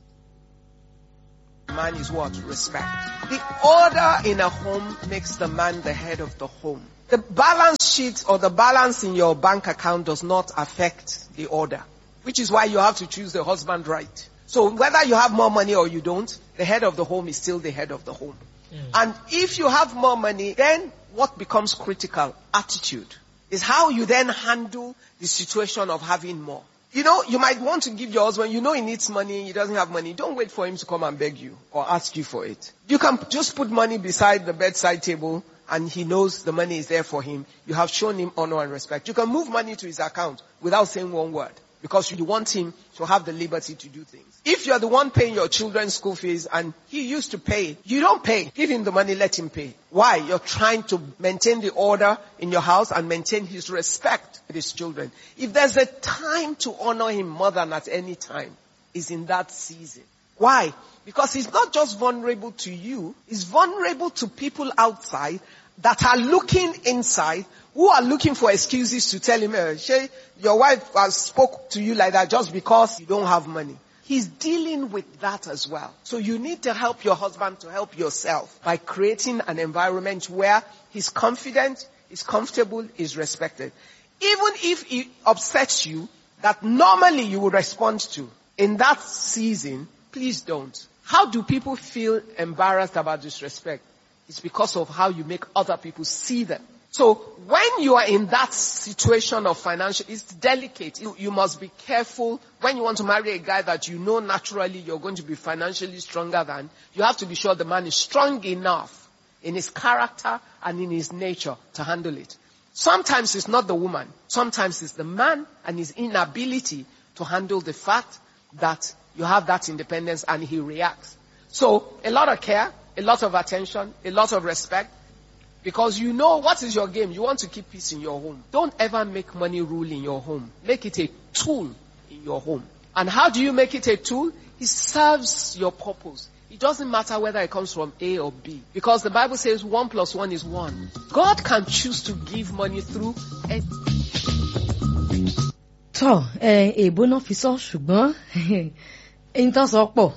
Man is what? Respect. The order in a home makes the man the head of the home. The balance sheet or the balance in your bank account does not affect the order, which is why you have to choose the husband right. So whether you have more money or you don't, the head of the home is still the head of the home. And if you have more money, then what becomes critical? Attitude. Is how you then handle the situation of having more. You know, you might want to give your husband, you know he needs money, he doesn't have money. Don't wait for him to come and beg you or ask you for it. You can just put money beside the bedside table and he knows the money is there for him. You have shown him honor and respect. You can move money to his account without saying one word because you want him to have the liberty to do things. If you're the one paying your children's school fees and he used to pay, you don't pay. Give him the money, let him pay. Why? You're trying to maintain the order in your house and maintain his respect with his children. If there's a time to honor him more than at any time, is in that season. Why? Because he's not just vulnerable to you, he's vulnerable to people outside that are looking inside, who are looking for excuses to tell him, eh, Shay, your wife has spoke to you like that just because you don't have money. He's dealing with that as well. So you need to help your husband to help yourself by creating an environment where he's confident, he's comfortable, he's respected. Even if he upsets you, that normally you would respond to in that season, please don't. How do people feel embarrassed about disrespect? It's because of how you make other people see them. So when you are in that situation of financial, it's delicate. You, you must be careful when you want to marry a guy that you know naturally you're going to be financially stronger than. You have to be sure the man is strong enough in his character and in his nature to handle it. Sometimes it's not the woman. Sometimes it's the man and his inability to handle the fact that you have that independence and he reacts. So a lot of care, a lot of attention, a lot of respect, because you know what is your game. You want to keep peace in your home. Don't ever make money rule in your home. Make it a tool in your home. And how do you make it a tool? It serves your purpose. It doesn't matter whether it comes from A or B. Because the Bible says one plus one is one. God can choose to give money through a tọ ẹ èbó náà fi sọ ṣùgbọ́n ẹni tán sọ pọ̀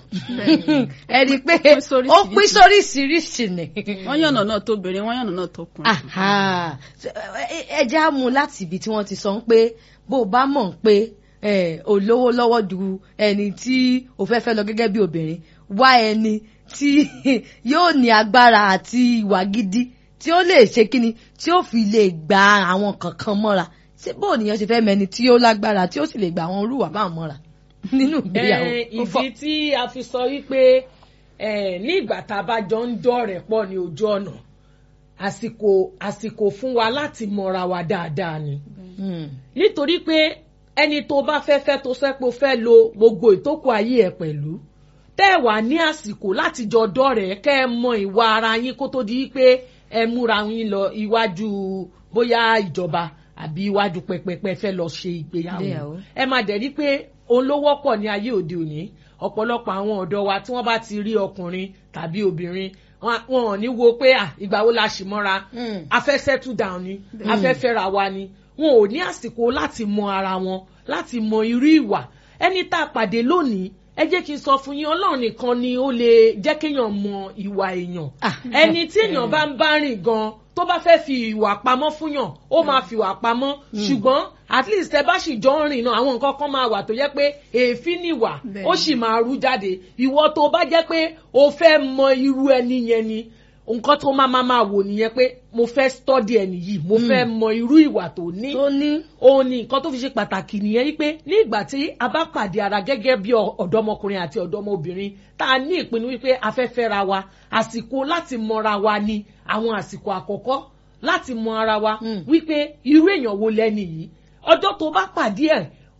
ẹ rí i pé pín sóríṣiríṣi. ó pín sóríṣiríṣi ni. wọ́n yànnà náà tó bèrè wọ́n yànnà náà tó kùn. Aha. Ẹ- ẹ jẹ́ á mú láti ibi tí wọ́n ti sọ pé bó o bá mọ̀ pé ẹ, o lówó lọ́wọ́ ju ẹni tí o fẹ́ fẹ́ lọ gẹ́gẹ́ bí obìnrin wá ẹni tí yóò ní agbára àti ìwà gidi tí ó lè ṣe kíni tí ó fi lè gba àwọn kankan mọ́ra ṣé bó nìyẹn ṣe fẹ́ mẹni tí ó lágbára tí ó sì lè gba àwọn olúwa bá mọ́ra nínú ìgbéyàwó. Eh, Ó fọ́- ìdí tí a fi sọ wípé eh, ní ìgbà tá a bá jọ ń dọ̀rẹ̀ pọ̀ ní ojú ọ̀nà àsìkò àsìkò fún wa láti mọra wa dáadáa ni Hmm. nítorí pé ẹni tó bá fẹ́ fẹ́ tó sẹ́ pé ó fẹ́ lo gbogbo ìtókù ayé ẹ̀ pẹ̀lú tẹ́ ẹ wà ní àsìkò láti jọ dọ̀rẹ́ kẹ́ ẹ mọ ìwà ara yín kó tó di pé ẹ múra yín lọ iwájú bóyá ìjọba àbí iwájú pẹpẹpẹ fẹ́ lọ ṣe ìgbéyàwó Ìgbéyàwó. ẹ máa dẹ̀ rí pé òun ló wọ́pọ̀ ní ayé òde òní ọ̀pọ̀lọpọ̀ àwọn ọ̀dọ́ wa tí wọ́n bá ti rí ọkùnrin tàbí obìnrin wọn wọn ò ní wo pé à ìgbà wo la ṣì mọ́ra Mm. a fẹ́ settle down ni a fẹ́ fẹ́ra wa ni wọn ò ní àsìkò láti mọ ara wọn láti mọ irú ìwà ẹni tá a pàdé lónìí ẹ jẹ́ kí n sọ fún yín ọlọ́run nìkan ni ó lè jẹ́ kéèyàn mọ ìwà èèyàn Ah. ẹni tí èèyàn bá ń bá rìn gan tó bá fẹ́ fi ìwà pamọ́ fún yàn ó máa fi ìwà pamọ́ ṣùgbọ́n at least ẹ bá sì jọ ń rìn náà àwọn nǹkan kan máa wà tó jẹ́ pé èéfín nìwà Bẹ́ẹ̀ni. ó sì máa rú jáde ìwọ tó bá jẹ́ pé o fẹ́ mọ irú ẹni yẹn ni nǹkan tó máa máa máa wò nìyẹn pé mo fẹ́ study ẹni yìí mo fẹ́ mọ irú ìwà tó ní tó ní. òun ni nǹkan tó fi ṣe pàtàkì nìyẹn wípé ní ìgbà tí a bá pàdé ara gẹ́gẹ́ bí ọ- ọ̀dọ́mọkùnrin àti ọ̀dọ́mọbìnrin tá a ní ìpinnu wípé a fẹ́ fẹ́ra wa àsìkò láti mọra wa ni àwọn àsìkò àkọ́kọ́ láti mọ ara wa Mm. wípé irú èèyàn wo lẹ́ni yìí ọjọ́ tó bá pàdé ẹ̀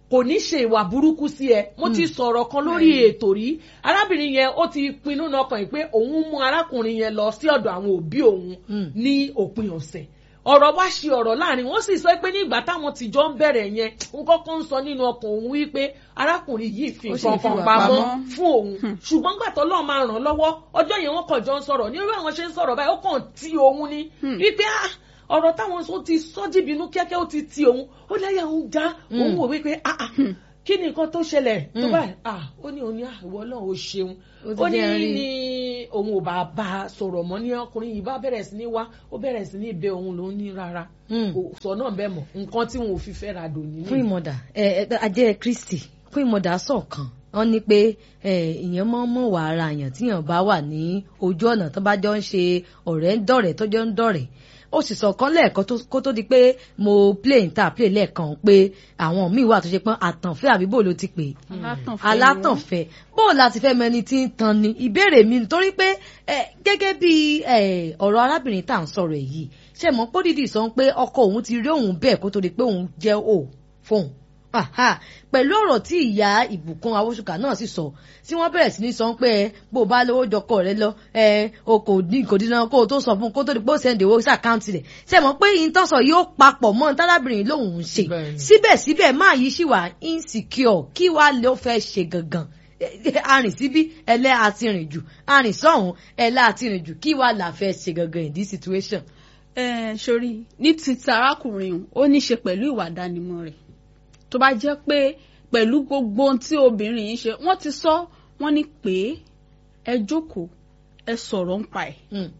kò ní ṣe ìwà burúkú sí ẹ mo ti sọ̀rọ̀ kan lórí ètò rí arábìnrin yẹn ó ti pinnu lọ́kàn yìí pé òun mú arákùnrin yẹn lọ sí ọ̀dọ̀ àwọn òbí òun Mm. ní òpin ọ̀sẹ̀ ọ̀rọ̀ wá ṣe ọ̀rọ̀ láàrin wọ́n sì sọ pé nígbà táwọn ti jọ ń bẹ̀rẹ̀ yẹn n kọ́kọ́ ń sọ nínú ọkàn òun wípé arákùnrin yìí fi Ó sì nǹkan fi kan wà pamọ́ pamọ́. fún òun ṣùgbọ́n gbà tó lọ́ọ́ máa ràn lọ́wọ́ ọjọ́ yẹn wọ́n kàn jọ ń sọ̀rọ̀ ní irú àwọn ṣe ń sọ̀rọ̀ báyìí ó kàn tí òun ni wípé ah ọ̀rọ̀ táwọn sọ ti sọ́jí bínú kíákíá ó ti ti òun ó láyà òun já òun wò wípé ah ah kí ni nǹkan tó ṣẹlẹ̀ tó Mm. báyìí ah ó ní òun ní ah ìwọ náà ó ṣeun Ó ti ó ní jẹ́ rí. ní òun ò bá bá a sọ̀rọ̀ mọ́ ní ọkùnrin yìí bá bẹ̀rẹ̀ sí ní wá ó bẹ̀rẹ̀ sí ní bẹ òun lòún ní rárá Mm. kò sọ náà bẹ́ẹ̀ mọ̀ nǹkan tí wọn ò fi fẹ́ ra dò nínú. fún ìmọ̀dà ẹ ẹ ajẹ́ kristi fún ìmọ̀dà sọ̀kan wọ́n ní pé ẹ ìyẹn mọ́ mọ́ wà ara àyàn tíyàn bá wà ní ojú ọ̀nà tó bá jọ ń ṣe ọ̀rẹ́ ń dọ̀rẹ́ tó jọ ń dọ̀rẹ́ ó sì sọ̀kan lẹ́ẹ̀kan tó- kó tó di pé mo play ń ta play lẹ́ẹ̀kan pé àwọn míì wà tó ṣe pọ́n àtànfẹ́ àbí bò ló ti pè é alátànfẹ́ alátànfẹ́ bó o láti fẹ́ mẹni tí ń tan ni ìbéèrè mi nítorí pé ẹ, gẹ́gẹ́ bí ẹ, ọ̀rọ̀ arábìnrin tá à ń sọ̀rọ̀ ẹ̀ yìí ṣe mọ̀ pé dídì sọ pé ọkọ òun ti rí òun bẹ́ẹ̀ kó tó di pé òun jẹ́ ò fóun Aha, pẹ̀lú ọ̀rọ̀ tí ìyá ìbùkún awóṣùkà náà sì sọ tí wọ́n bẹ̀rẹ̀ sí ní sọ pé ẹ, bó o bá lówó jọkọ rẹ lọ ẹ, o kò ní kò dín náà kó o tó sọ fún un kó tó di pé ó sẹ́ndì owó sí àkáǹtì rẹ̀ ṣe mọ̀ pé ìtọ́sọ yóò papọ̀ mọ́ tálábìnrin lòun ń ṣe Bẹ́ẹ̀ni. síbẹ̀síbẹ̀ máa yí sí wà insecure kí wàá ló fẹ́ ṣe gangan arìn síbí ẹlẹ́ àti rìn jù arìn sọ́hún ẹlẹ́ àti rìn jù kí wàá là fẹ́ ṣe gangan in this situation. ẹ sori ní títí arákùnrin ọ̀hún, ó ní í ṣe pẹ̀lú ìwà ìdánimọ̀ rẹ̀ tó bá jẹ́ pé pẹ̀lú gbogbo ohun tí obìnrin yìí ṣe wọ́n ti sọ wọ́n ní pé ẹ jókòó ẹ sọ̀rọ̀ ń pa ẹ̀ Mm.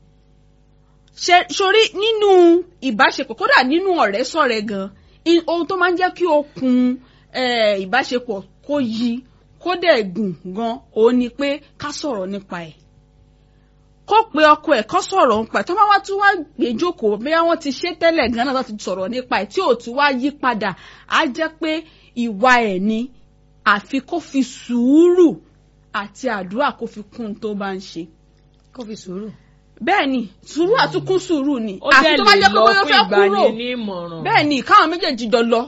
ṣe sori nínú ìbáṣepọ̀ kódà nínú ọ̀rẹ́ sọ̀rẹ́ gan in- ohun tó máa ń jẹ́ kí okùn eh, ìbáṣepọ̀ kó yí kó dẹ̀ gùn gan òun ni pé ká sọ̀rọ̀ nípa ẹ̀ kó pe ọkọ ẹ̀ kó sọ̀rọ̀ nípa ẹ̀ tó máa wá tún wá gbé jókòó bí wọ́n ti ṣe tẹ́lẹ̀ gan náà tó ti sọ̀rọ̀ nípa ẹ̀ tí ò tún wá yí padà á jẹ́ pé ìwà ẹ̀ ni àfi kó fi sùúrù àti àdúrà kó fi kún un tó bá ń ṣe kó fi sùúrù. bẹ́ẹ̀ ni sùúrù àtúnkún sùúrù ni ó àfi dẹ̀ tó bá lè jẹ́ pé lọ bóyá ó fún fẹ́ kúrò ìgbani ní ìmọ̀ràn. bẹ́ẹ̀ ni káwọn méjèèjì jọ lọ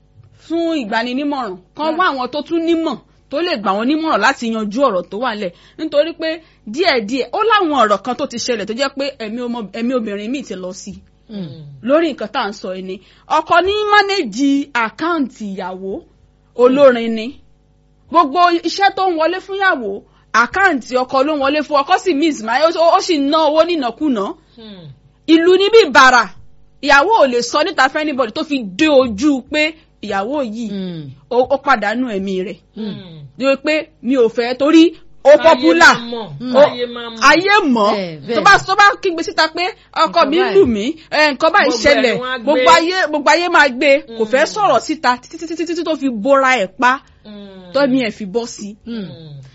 fún ìgbaninímọ̀ràn kan wá àwọn tó tún nímọ̀ tó lè gbà wọ́n nímọ̀ràn láti yanjú ọ̀rọ̀ tó wà lẹ̀ nítorí pé díẹ̀díẹ̀ ó láwọn ọ̀rọ̀ kan tó ti ṣẹlẹ̀ tó jẹ́ pé ẹ̀mí ọmọ- ẹ̀mí obìnrin míì ti lọ sí i lórí nǹkan tá à ń sọ yìí ni ọkọ ní mánéjì àkáǹtì ìyàwó olórin ni gbogbo iṣẹ́ tó ń wọlé fún ìyàwó àkáǹtì ọkọ ló ń wọlé fún ọkọ sì miss máa ó sì ná owó nínàkúnà Hmm. ìlú níbí ìbàrà ìyàwó ò lè sọ níta fún anybody tó fi dé ojú pé ìyàwó yìí ó ó pàdánù ẹ̀mí rẹ̀ Hmm. ní o pé mi ò fẹ́ torí ó pọ́pùlà Ayé máa mọ̀, ó- ayé máa mọ̀. ayé mọ̀ Bẹ́ẹ̀, bẹ́ẹ̀. tó bá tó bá kígbe síta pé ọkọ Nǹkan mi báyìí. lù mí ẹ, nǹkan báyìí Gbogbo ẹ̀ ṣẹlẹ̀ ni wọ́n á gbé. gbogbo ayé gbogbo ayé máa gbé kò fẹ́ sọ̀rọ̀ síta títí títí títí tó fi bóra ẹ̀ pa Hmm. tọ́mi ẹ̀ fi bọ́ sí. Hmm.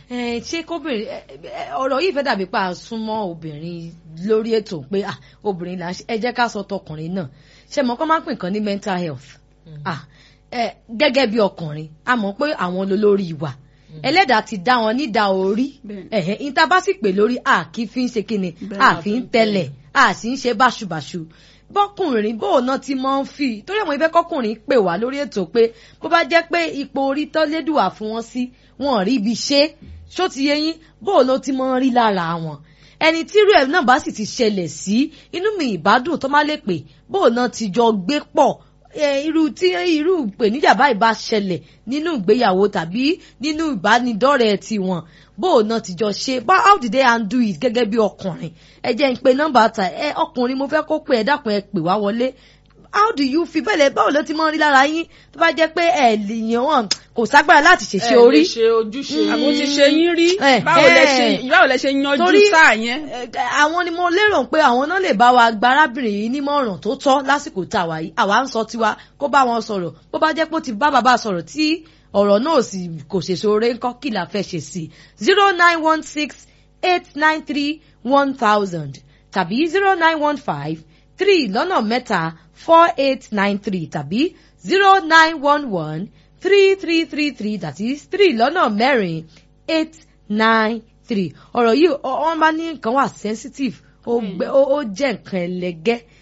ẹ ṣé kóbìnrin ẹ, ẹ, ọ̀rọ̀ yìí fẹ́ dàbí pa àsúnmọ́ obìnrin lórí ètò pé ah, obìnrin là ń ṣe ẹ jẹ́ ká sọ tọkùnrin náà ṣe mọ̀ kọ́ máa ń pè nǹkan ní mental health ah, ẹ, gẹ́gẹ́ bí ọkùnrin a mọ̀ pé àwọn olórí wa ẹlẹ́dàá ti dá wọn nídà orí Bẹ́ẹ̀ni. ẹ̀hẹ́ ìta bá sì pè lórí a kì í fi ń ṣe kíni Bẹ́ẹ̀ a la fi ń tẹ̀lẹ̀ a sì ń ṣe báṣubàṣu bọ́kùnrin bóun náà ti máa ń fi torí àwọn ibẹ̀ kọkùnrin pè wá lórí ètò pé bó bá jẹ́ pé ipò orí tọ́lédùwà fún wọn sí wọn ò rí ibi ṣe ṣó ti yé yín bóun ló ti máa ń rí lára wọn ẹni tí irú ẹ̀ náà bá sì ti ṣẹlẹ̀ sí inú mi ìbádùn tó má lè pè bóun náà ti jọ gbé pọ̀ ẹ, irú tí irú ìpèníjà báyìí bá ṣẹlẹ̀ nínú ìgbéyàwó tàbí nínú ìbánidọ́rẹ̀ẹ́ tiwọn bóun náà ti jọ ṣe bá how did they handle it gẹ́gẹ́ bí ọkùnrin ẹ jẹ́ ń pe nọ́mbà ta ẹ ọkùnrin mo fẹ́ kó pè ẹ dákun ẹ pè wá wọlé how do you feel bẹ́ẹ̀ lẹ báwo ló ti mọ́ rí lára yín tó bá jẹ́ pé ẹ lè yàn wọ́n kò ságbára láti ṣèṣe Ẹ lè orí ṣe ojúṣe àbó ti ṣe yín rí Eh, báwo lẹ eh. ṣe báwo lẹ ṣe yanjú Torí- sáà yẹn. Ẹ, àwọn ni mo lérò pé àwọn náà lè bá wa gba arábìnrin yìí nímọ̀ràn tó tọ́ lásìkò tá a wà yìí àwa ń sọ tiwa kó bá wọn sọ̀rọ̀ bó bá jẹ́ pé ó ti bá bàbá sọ̀rọ̀ tí ọ̀rọ̀ náà sì kò ṣèṣe oore ńkọ́ kí la fẹ́ ṣe sí zero nine one six eight nine three one thousand tàbí zero nine one five three lọ́nà mẹ́ta four eight nine three tàbí zero nine one one three three three three that is three lọ́nà mẹ́rin eight nine three ọ̀rọ̀ yìí ọ- wọ́n bá ní nǹkan wà sensitive ó gbẹ ó ó jẹ́ nǹkan ẹlẹgẹ́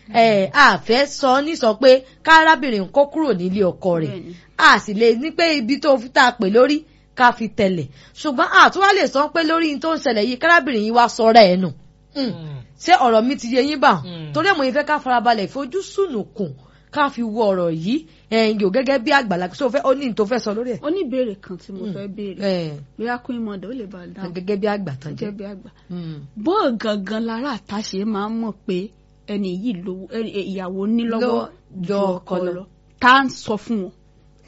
ẹ a fẹ́ sọ ní sọ pé kárábìnrin kó kúrò nílé ọkọ rẹ̀ Bẹ́ẹ̀ni. a sì lè ní pé ibi tó fi tá a pè lórí ká fi tẹ̀lẹ̀ ṣùgbọ́n àtúwá lè sọ pé lórí n tó ń ṣẹlẹ̀ yìí kárábìnrin yìí wá sọ̀rọ̀ ẹ̀ nù Mm. ṣé ọ̀rọ̀ mi ti yé yín bá Mm. torí ẹ̀ mo yẹn fẹ́ ká farabalẹ̀ fojú sùnùkùn ká fi wo ọ̀rọ̀ yìí ẹ̀yìn yóò gẹ́gẹ́ bí àgbàlagbà tó fẹ́ ó ní n tó fẹ́ sọ lórí ẹ̀ oníbèrè kan tí mo fẹ́ béèrè ẹ̀ bóyá queen mother ó lè bá a dáhùn gẹ́gẹ́ bí àgbà tán jẹ́ gẹ́gẹ́ bí àgbà Mm. bó gangan lára àtàṣe máa ń mọ̀ pé ẹni yìí lówó ẹni ìyàwó ní lọ́wọ́ Lọ́wọ́ ju ọkọ lọ tá à ń sọ fún wọn.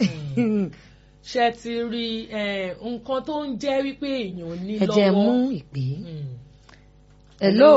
ṣe ti rí eh, nǹkan tó ń jẹ́ wípé èèyàn ní ẹ lọ́wọ́. jẹ́ mú ìpè Mm. hello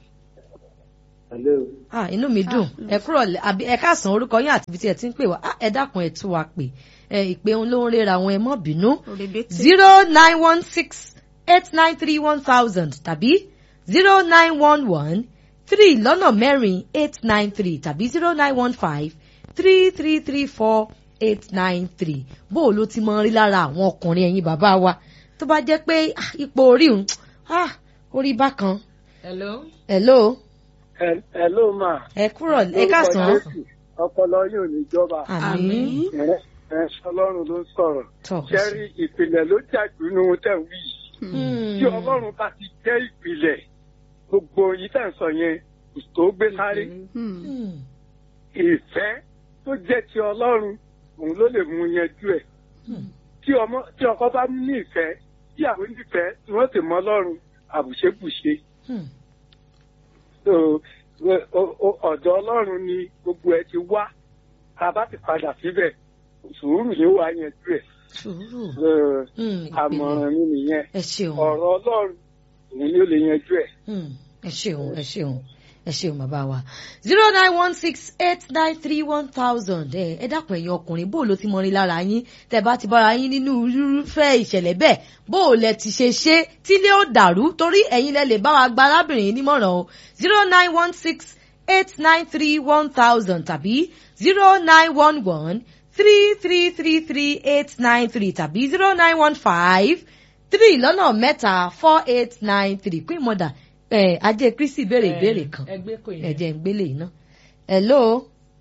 Hello. ah inú mi dùn ẹ kúrò lẹ- àbí ẹ káàsán orúkọ yín àti ibi tí ẹ ti ń pè wá Ah, ẹ dákun ẹ tú wa pè ẹ ìpè òun ló ń rera àwọn ẹ mọ́ bínú òrèbètè zero nine one six eight nine three one thousand tàbí zero nine one one three lọ́nà mẹ́rin eight nine three tàbí zero nine one five three three three four eight nine three bó o ló ti mọ rí lára àwọn ọkùnrin ẹ̀yin bàbá wa tó bá jẹ́ pé ah, ipò orí òun ah, orí bákan hello. hello Ẹ- Hello ma. ẹ kúrò ẹ káàsán Lórúkọ Jésù, Ọpọlọ yóò ní jọba. àmín Ẹ- ẹ Ọlọ́run ló ń sọ̀rọ̀. tọ Ṣẹ́rí ìpìlẹ̀ ló jàdú ní ohun tẹ̀ ń wí yìí. Hmm. Tí Ọlọ́run bá ti jẹ́ ìpìlẹ̀, gbogbo yìí tẹ̀ ń sọ yẹn kò tó gbé sáré. Hmm. Hmm. Ìfẹ́ tó jẹ́ ti Ọlọ́run, òun ló lè mú yanjú ẹ̀. Tí ọmọ tí ọkọ bá ní ìfẹ́, tí àwọn onífẹ́ tí wọ́n sì mọ Ọlọ́run, àbùṣebùṣe. Hmm. So, o- o- o- ọ̀dọ̀ Ọlọ́run ni gbogbo ẹ ti wá. Tá a bá ti padà síbẹ̀, sùúrù ni ó wá yanjú ẹ̀. sùúrù So, Hmm, ìpìlẹ̀. àmọ̀ràn mi nìyẹn. ẹ ṣeun ọ̀rọ̀ Ọlọ́run òun ni ó lè yanjú ẹ̀. Hmm, ẹ ṣeun ẹ ṣeun ẹ ṣeun bàbá wa zero nine one six eight nine three one thousand ẹ ẹ dákun ẹ̀yin ọkùnrin bó o ló ti mọ rí lára yín tẹ́ bá ti bára yín nínú irúfẹ́ ìṣẹ̀lẹ̀ bẹ́ẹ̀ bó o lẹ ti ṣe ṣe tílé ó dàrú torí ẹ̀yin lẹ lè bá wa gba arábìnrin yìí nímọ̀ràn o zero nine one six eight nine three one thousand tàbí zero nine one one three three three three eight nine three tàbí zero nine one five three lọ́nà mẹ́ta four eight nine three queen mother ẹ̀ ajé kristi béèrè ìbéèrè kan ẹgbẹ́ kò yẹn. ẹ jẹ́ ń gbélé yìí ná. hello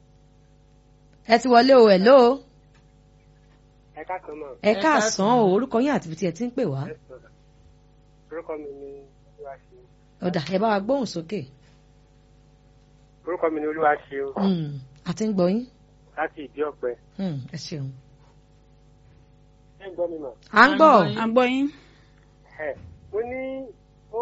ẹ ti wọlé o hello ẹ káàkiri mọ ẹ Ẹ káàsán káàsán. o orúkọ yín àti ibi tí ẹ ti ń pè wá orúkọ mi ni olúwaṣe ọ̀dà ẹ bá wa gbóhùn sókè orúkọ mi ni olúwaṣe o Hmm, a ti ń gbọ́ yín láti ìdí ọ̀pẹ Hmm, ẹ ṣeun. ẹ ń gbọ́ mi mọ̀ à ń gbọ́ À ń à ń gbọ́ yín. ẹ mo ní ó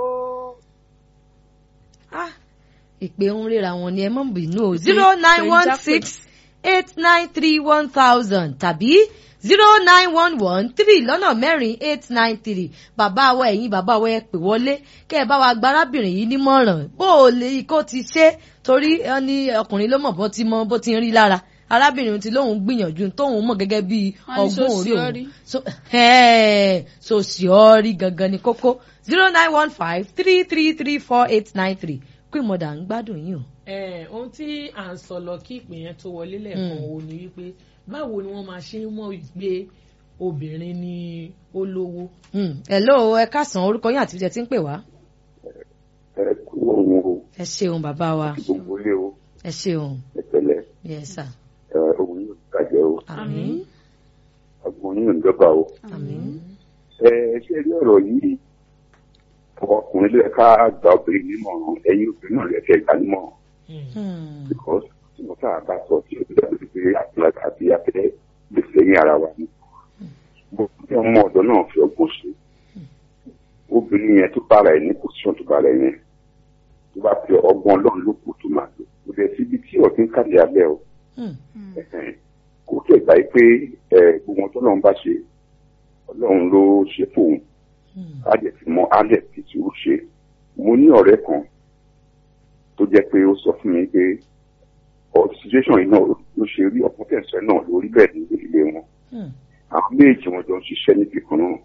Ah, ìpè ń ríra wọn ni ẹ mọ̀ bínú o zero nine one six eight nine three one thousand tàbí zero nine one one three lọ́nà mẹ́rin eight nine three bàbá wa ẹ̀yin bàbá wa ẹ pè wọlé kẹ́ ẹ bá wa gba arábìnrin yìí nímọ̀ràn bó o lè kó ti ṣe torí ẹ ní ọkùnrin ló mọ̀ bó ti mọ bó ti ń rí lára arábìnrin ti lóun gbìyànjú tóun mọ̀ gẹ́gẹ́ bí Wọ́n ní ọgbọ́n orí òun sòsíọ́rí. so ẹ̀ẹ́ sòsíọ́rí gangan ni kókó zero nine one five three three three four eight nine three queen mother ń gbádùn yín o. Eh, ohun tí à ń sọ lọ kí ìpè yẹn tó wọlé lẹ́ẹ̀kan Mm. wo ni wípé báwo ni wọ́n máa ṣe ń mọ̀ wípé obìnrin ni ó lówó. Mm. hello ẹ káàsán orúkọ yín àti ibi tí ẹ ti ń pè wá. ẹ kú òun o ẹ ṣeun bàbá wa gbogbo ilé o ẹ ṣeun ẹ pẹ̀lẹ́ yes sir. ẹ òun yóò bàjẹ́ o àmín ọgbọ́n yóò ń dọ́gba o àmín ẹ ṣe rí ọ̀rọ̀ yìí ọkùnrin lè ká gba obìnrin nímọ̀ràn ẹ̀yin obìnrin náà lè fẹ́ gbà nímọ̀ràn Hmm. because tí mo sáà bá sọ tí o dábìí pé àtúntà àti afẹ́ lè fẹ́yìn ara wa ni bó tí ọmọ ọ̀dọ́ náà fi ọgbọ́n ṣe obìnrin yẹn tó bára ẹ̀ ní pòsíṣàn tó bára ẹ̀ yẹn tó bá fi ọgbọ́n ọlọ́run ló kù tó máa lò kò dẹ̀ síbi tí ọ̀tún kàdé abẹ́ o Hmm. ẹ̀hẹ̀n. kò tẹ̀ gbà yí pé ẹ̀, gbogbo ohun tọ́lọ́run bá ṣe ọlọ́run ló ṣe fóun Hmm. á dẹ̀ fi mọ á dẹ̀ fi tí ó ṣe mo ní ọ̀rẹ́ kan tó jẹ́ pé ó sọ fún mi pé ọ̀ situation yìí náà ló ṣe rí ọ̀pọ̀ tẹ̀sán náà lórí bẹ́ẹ̀ ní ilé wọn Hmm. àwọn méjì wọn jọ ń ṣiṣẹ́ níbi kan náà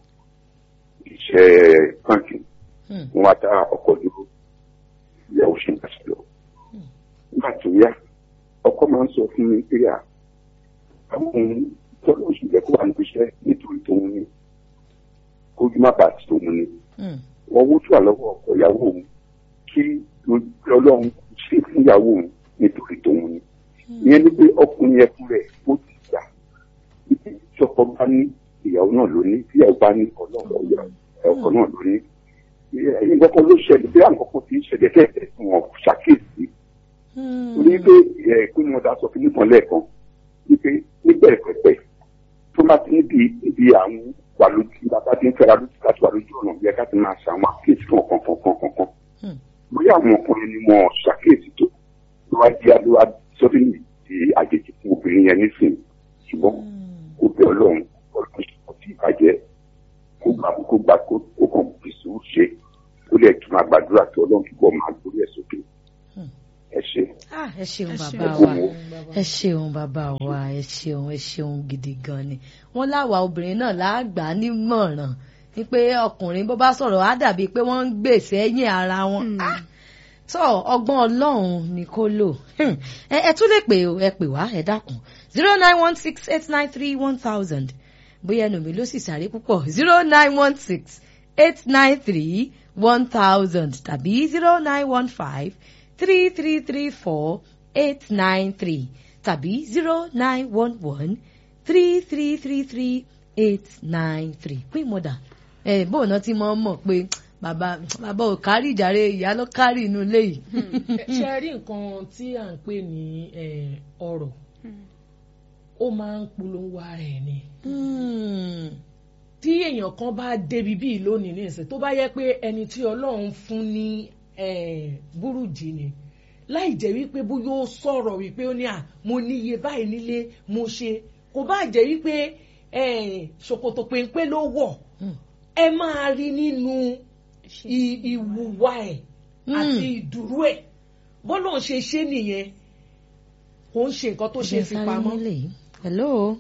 iṣẹ́ báńkì Hmm. wọn wá dá ọkọ̀ dúró ìyàwó ṣe ń bá ṣe lọ nígbà tó yá ọkọ máa ń sọ fún mi pé à àwọn ohun tọ́lọ́ oṣù jẹ́ kó wà níbi iṣẹ́ nítorí tóun ní kójú má bàa ti tóun ní Hmm. wọ́n wó tó àlọ́wọ́ ọkọ ìyàwó òun kí ọlọ́run ṣe fún ìyàwó òun nítorí tòun ni ìyẹn ni pé ọkùnrin yẹn fún rẹ̀ ó ti gbà tí ọkọ bá ní ìyàwó náà ló ní tí ìyàwó bá ní ọlọ́run ọ̀yà ọkọ náà ló ní ẹ̀yin kankan ló ṣẹlẹ̀ bí àwọn kankan ti ń ṣẹlẹ̀ kẹ́ẹ̀kẹ́ tí wọ́n ṣàkíyèsí torí pé ẹ̀ pé mo da sọ fún nípọn lẹ́ẹ̀kan wípé níbẹ̀rẹ̀ pẹ̀pẹ̀ tó bá ti níbi níbi àwọn wà lójú bàbá tí ń fẹ́ra lójú láti wà lójú ọ̀nà yẹ ká ti máa ṣàwọn àkíyèsí kankan kankan kankan bóyá àwọn ọkùnrin ni wọn ṣàkíyèsí tó ló wá di ló wá sọ́dún di àjèjì fún obìnrin yẹn nísìnyí ṣùgbọ́n kò bẹ ọlọ́run ọlọ́run kò tí ì bàjẹ́ kó gbà kó gbà kó kó kàn fi sùúrù ṣe ó lè tún máa gbàdúrà tó ọlọ́run túbọ̀ máa gbórí ẹ̀ sókè ẹ ṣe. Ah, ẹ ṣeun Ẹ bàbá ṣeun. wa ẹ ṣeun bàbá wa ẹ ṣeun ẹ ṣeun gidi gan ni wọn láwa obìnrin náà láàgbà nímọ̀ràn ni pé ọkùnrin bó bá sọ̀rọ̀ á dàbí pé wọ́n ń gbèsè ẹ̀yìn ara wọn Hmm. Ah, tó ọgbọ́n ọlọ́run ni kó lò Hmm. ẹ ẹ tún lè pè ó ẹ pè wá ẹ dákun zero nine one six eight nine three one thousand bóyá ẹnu mi ló sì sáré púpọ̀ zero nine one six eight nine three one thousand tàbí zero nine one five three three three four eight nine three tàbí zero nine one one three three three three eight nine three pín mọ́dà ẹ̀ bóun náà ti mọ̀ mọ̀ pé bàbá bàbá ò kárí ìjàre ìyá ló kárí inú ilé yìí. ṣe rí nǹkan tí à ń pè ní eh, ọ̀rọ̀ ó máa ń polówó ara ẹ̀ ni Hmm. tí èèyàn kan bá débi bíi lónìí ní ìsìn tó bá yẹ pé ẹni tí ọlọ́run fún ní eh, burújí ni láì jẹ́ wípé bóyá ó sọ̀rọ̀ wípé ó ní à mo níye báyìí nílé mo ṣe kò bá jẹ́ wípé eh, ṣòkòtò péńpé ló wọ̀ Hmm. ẹ máa rí nínú i- ìwùwà ẹ̀ àti ìdúró ẹ̀ bọ́lá ń ṣe ṣe nìyẹn kò ń ṣe nǹkan tó ṣe Ẹ fi sáré pamọ́. nílé yìí. hello.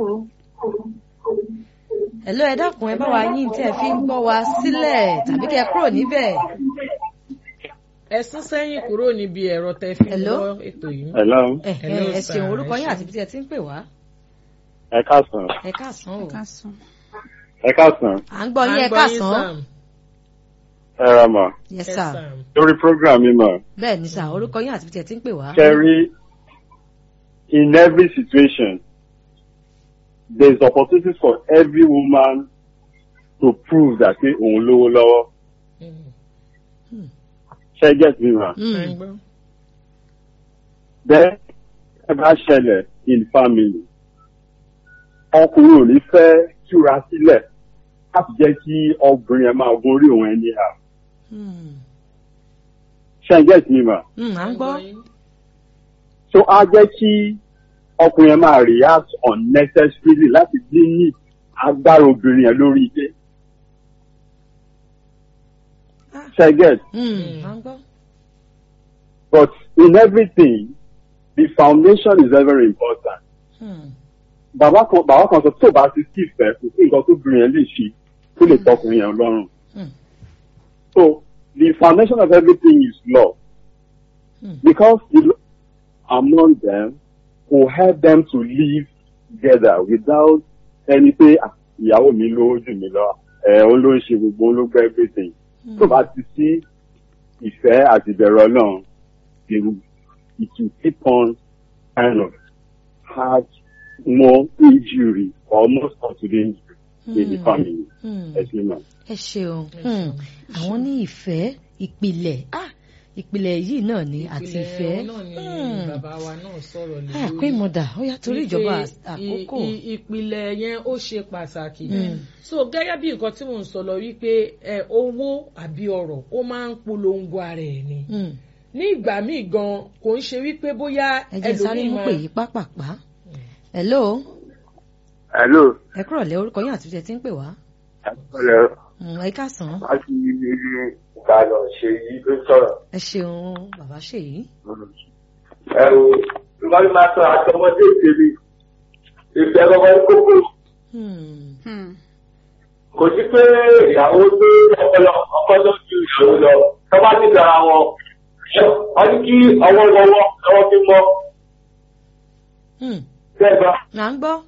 hello ẹ dákun ẹ bá wa yín tí ẹ fi ń gbọ́ wa sílẹ̀ tàbí kẹ́ ẹ kúrò níbẹ̀. ẹ sún sẹ́yìn kúrò níbi ẹ̀rọ tẹ fi ń Hello? gbọ́ ètò yìí. hello ẹ Hello, ẹ ẹ sir. ṣeun orúkọ Ẹ yín ṣeun. àti ibi tí ẹ ti ń pè wá. ẹ káàsán ẹ káàsán o. ká sùn. ẹ káàsán à ń gbọ́ yín À ẹ ń gbọ́ káàsán. Sam. ẹ ra mà yes Yes, sir. Sam. lórí program mi mà bẹ́ẹ̀ ni sà orúkọ yín àti ibi tí ẹ ti ń pè wá. Kerry, in every situation, there is opportunity for every woman to prove that pé òun lówó lọ́wọ́. Mm. Ṣé get me ma? À Hmm. ń gbọ́. Then, ẹ bá ṣẹlẹ̀ in family. Ọkùnrin ò ní fẹ́ túra sílẹ̀ láti jẹ́ kí obìnrin ẹ̀ máa gorí òun ẹni hà. Hmm. Ṣé get me ma? Hmm, à ń gbọ́. yín. so á jẹ́ kí ọkùnrin yẹn máa react unnecessarily láti dín ní agbára obìnrin yẹn lórí ilé. ṣe get Hmm, à ń gbọ́. but in everything the foundation is very very important. Hmm. bàbá kan bàbá kan sọ tó bá ti sí ìfẹ́ kò sí nǹkan tó obìnrin yẹn lè ṣe tó lè tọkùnrin yẹn lọ́rùn. Hmm. so the foundation of everything is love. Hmm. because the love among them will help them to live together without ẹni pé "Ah, ìyàwó mi ló jù mí lọ ẹ òun ló ń ṣe gbogbo òun ló gbẹ everything tó bá ti sí ìfẹ́ àti ìbẹ̀rù ọlọ́run they will it will keep on kind of have more injury or more possible injury in the Hmm. family Hmm. ẹ ṣe mọ. ẹ ṣeun Ẹ Hmm. ṣeun. àwọn ní ìfẹ́ ìpìlẹ̀ ah ìpìlẹ̀ yìí náà ni àti Ìpìlẹ̀ ìfẹ́ náà ni Hmm. bàbá wa náà sọ̀rọ̀ lé Ah, lórí. pé mọ̀dà ó yá torí ìjọba Wípé àkókò. i- i- ìpìlẹ̀ yẹn ó ṣe pàtàkì. Mm. so gẹ́gẹ́ bí nǹkan tí mò ń sọ lọ wípé ẹ owó àbí ọrọ̀ ó máa ń polongo ara ẹ̀ ni. Hmm. ní ìgbà míì gan kò ń ṣe wípé bóyá ẹ jẹ́ sáré ẹlòmíì mú máa pè yí pápápá. hello hello ẹ kúrọ̀ lẹ́ orúkọ yín àti ibi tí ẹ ti ń pè wá. hello Hmm, ẹ káàsán láti ìbàdàn ṣe yí ló sọ̀rọ̀. ẹ ṣeun bàbá ṣèyí. ẹ o lọ́wọ́ máa sọ àtọmọdé ìtẹ̀lé ìfẹ́ lọ́wọ́ kókó Hmm. Hmm. kò sí pé ìyàwó tó ọpọlọ ọkọ tó ju ìyàwó lọ tó bá ti dára wọn wọ́n ní kí ọwọ́ lọ́wọ́ lọ́wọ́ fi mọ́ Hmm. bẹ́ẹ̀ bá à ń gbọ́.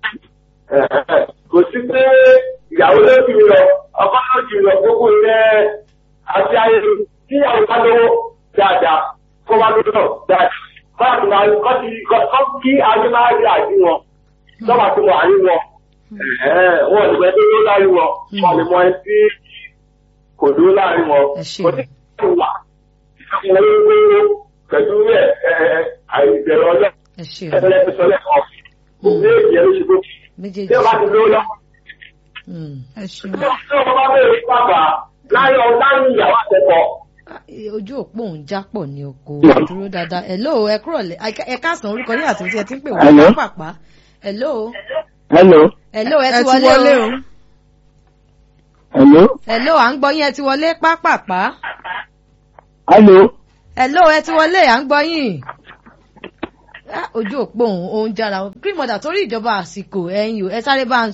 kò sí pé ìyàwó ló ju lọ ọkọ ló ju lọ gbogbo ilẹ̀ àti ayé tí ìyàwó bá lówó dáadáa kó bá lówó dáadáa báàgì máa kọ́ ti kọ́ kí ayé máa rí àjí wọn lọ́wọ́ tí wọ́n àrí wọn wọ́n lè gbẹ́ tó dó láàrin wọn wọ́n lè mọ ẹni tí kò dó láàrin wọn kò sí kí wà ìṣàkóso wíwíwí pẹ̀lú ẹ̀ àìbẹ̀rẹ̀ ọjọ́ ẹgbẹ̀rẹ̀ ìṣọ̀lẹ̀ kan méjì ẹ̀ ló ṣe kó méjèèjì tí ó bá ti dó lọ. ẹ ṣeun. tí ọmọ bá bẹ̀rẹ̀ bàbá láyé ọ láyé ìyàwó àtẹ̀kọ́. ojú òpó òun jápọ̀ ní oko dúró dáadáa hello ẹ kúrò lẹ ẹ káàsán orúkọ yín àti tí ẹ ti ń pè wá pàpà hello. hello. hello ẹ ti wọlé o. hello. hello à ń gbọ́ yín ẹ ti wọlé pápápá. hello. hello ẹ ti wọlé à ń gbọ́ yín ojú òpó òun òun jára green mother torí ìjọba àsìkò ẹ̀yin o ẹ sáré bá ń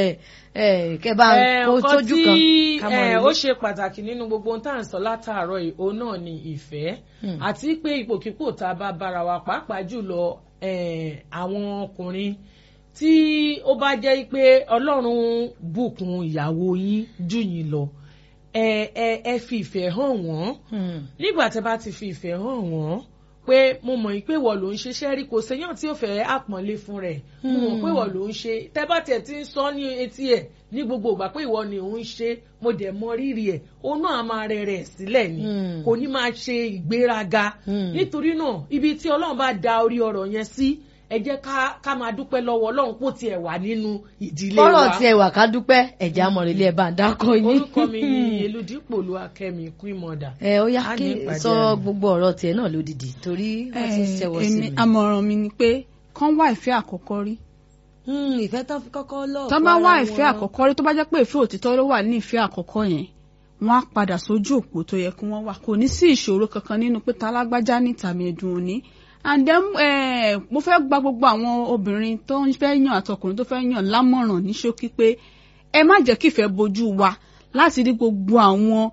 kẹ bá ń kó sójú kan. nǹkan tí ó ṣe pàtàkì nínú gbogbo ohun tá à ń sọ látàárọ̀ yìí òun náà ni ìfẹ́ àti pé ipòkípò tá a bá bára wa pàápàá jùlọ àwọn ọkùnrin tí ó bá jẹ́ pé ọlọ́run bùkún ìyàwó yín jù yín lọ ẹ ẹ ẹ fi ìfẹ́ hàn wọ́n nígbà tí a bá ti fi ìfẹ́ hàn wọ́n pé mo mọ̀ pé wọ́n ló ń ṣiṣẹ́ rí kò séyàn tí ó fẹ́ àpọ́nlé fún rẹ̀ mo mọ̀ pé wọ́n ló ń ṣe tẹ́ bá tiẹ̀ ti ń sọ ní etí ẹ̀ ní gbogbo ìgbà pé ìwọ ni òun ṣe mo dẹ̀ mọ rírì ẹ̀ òun náà máa rẹ̀ rẹ̀ sílẹ̀ ni kò ní máa ṣe ìgbéraga nítorí náà ibi tí ọlọ́run bá da orí ọ̀rọ̀ yẹn sí ẹ jẹ́ ká máa dúpẹ́ lọ́wọ́ ọlọ́run kó tiẹ̀ wà nínú ìdílé wa. kọ́rọ̀ tiẹ̀ wà ká dúpẹ́ ẹ̀jẹ̀ amọ̀rẹ̀lẹ̀ ẹ̀ bá ń dákọ̀ yín. orúkọ mi ni eludipò lu akẹ́mi queen mother. ẹ ó yá kí sọ gbogbo ọ̀rọ̀ tiẹ̀ náà lódìdí torí wọ́n ti ṣẹ́wọ́ sí mi. àmọ̀ràn mi ni pé kán wá ìfẹ́ àkọ́kọ́ rí. ìfẹ́ tán fi kọ́kọ́ lọ́ọ̀ tán bá wá ìfẹ́ àkọ́kọ́ rí tó bá jẹ́ pé ìfẹ́ òtítọ́ ló wà ní ìfẹ́ àkọ́kọ́ yẹn wọ́n á padà sójú òpó tó yẹ kí wọ́n wà kò ní sí ìṣòro kankan nínú pé talágbájá ní tàmí ẹ̀dùn òní and then eh, mo fẹ́ gba gbogbo àwọn obìnrin tó ń fẹ́ yàn àtọkùnrin tó fẹ́ yàn lámọ̀ràn ní ṣókí pé ẹ má jẹ́ kí ìfẹ́ bojú wa láti rí gbogbo àwọn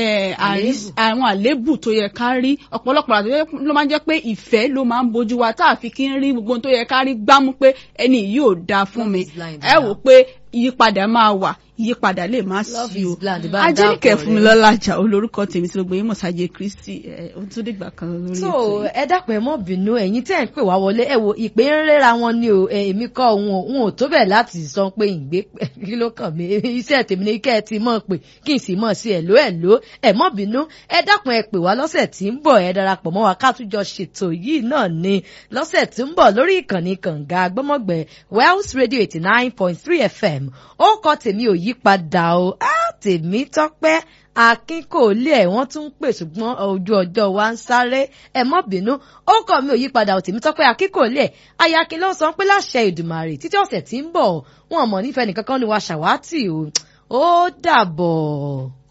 àwọn àléébù tó yẹ ká rí ọ̀pọ̀lọpọ̀ àti ló máa ń jẹ́ pé ìfẹ́ ló máa ń bojú wa tá a fi kí ń rí gbogbo tó yẹ ká rí gbámú pé ẹni yìí ò dáa fún mi ẹ wò pé ìyípadà máa wà ìyípadà lè má sí o ajínìkẹ́ fún mi lọ́la àjà olórúkọ tèmi tí gbogbo yín mọ̀ sáyé kristi ó tún dìgbà kan lórí ètò so ẹ dápẹ́ ẹ mọ́ bínú ẹ̀yin tẹ́ ń pè wá wọlé ẹ wo ìpè ń rẹ́ra wọn ni o èmi kọ́ òun ò tó bẹ̀ láti sọ pé ìgbé kí ló kàn mí iṣẹ́ tèmi ní kẹ́ ẹ ti mọ̀ pé kí n sì mọ̀ sí ẹ̀ ló ẹ̀ ló ẹ̀ mọ́ bínú ẹ dákun ẹ pè wá lọ́sẹ̀ tí ń bọ̀ ẹ darapọ̀ mọ́ wa ká tún jọ ṣètò yìí náà ni lọ́sẹ̀ tí ń bọ̀ lórí ìkànnì kànga gbọ́mọ̀gbẹ́ Wells Radio eighty nine point three FM ó kọ tèmi ò yí padà o á tèmi tọ́pẹ́ akin kò lé ẹ̀ wọ́n tún ń pè ṣùgbọ́n ojú ọjọ́ wa ń sáré ẹ mọ́ bínú ó kọ̀ mí ò yí padà ò tèmi tọ́pẹ́ akin kò lé ẹ̀ ayakin ló ń sọ pé láṣẹ ìdùmàrè títí ọ̀sẹ̀ tí ń bọ̀ wọn mọ̀ nífẹ̀ẹ́ nìkan kan ni wa ṣàwátì o ó dàbọ̀.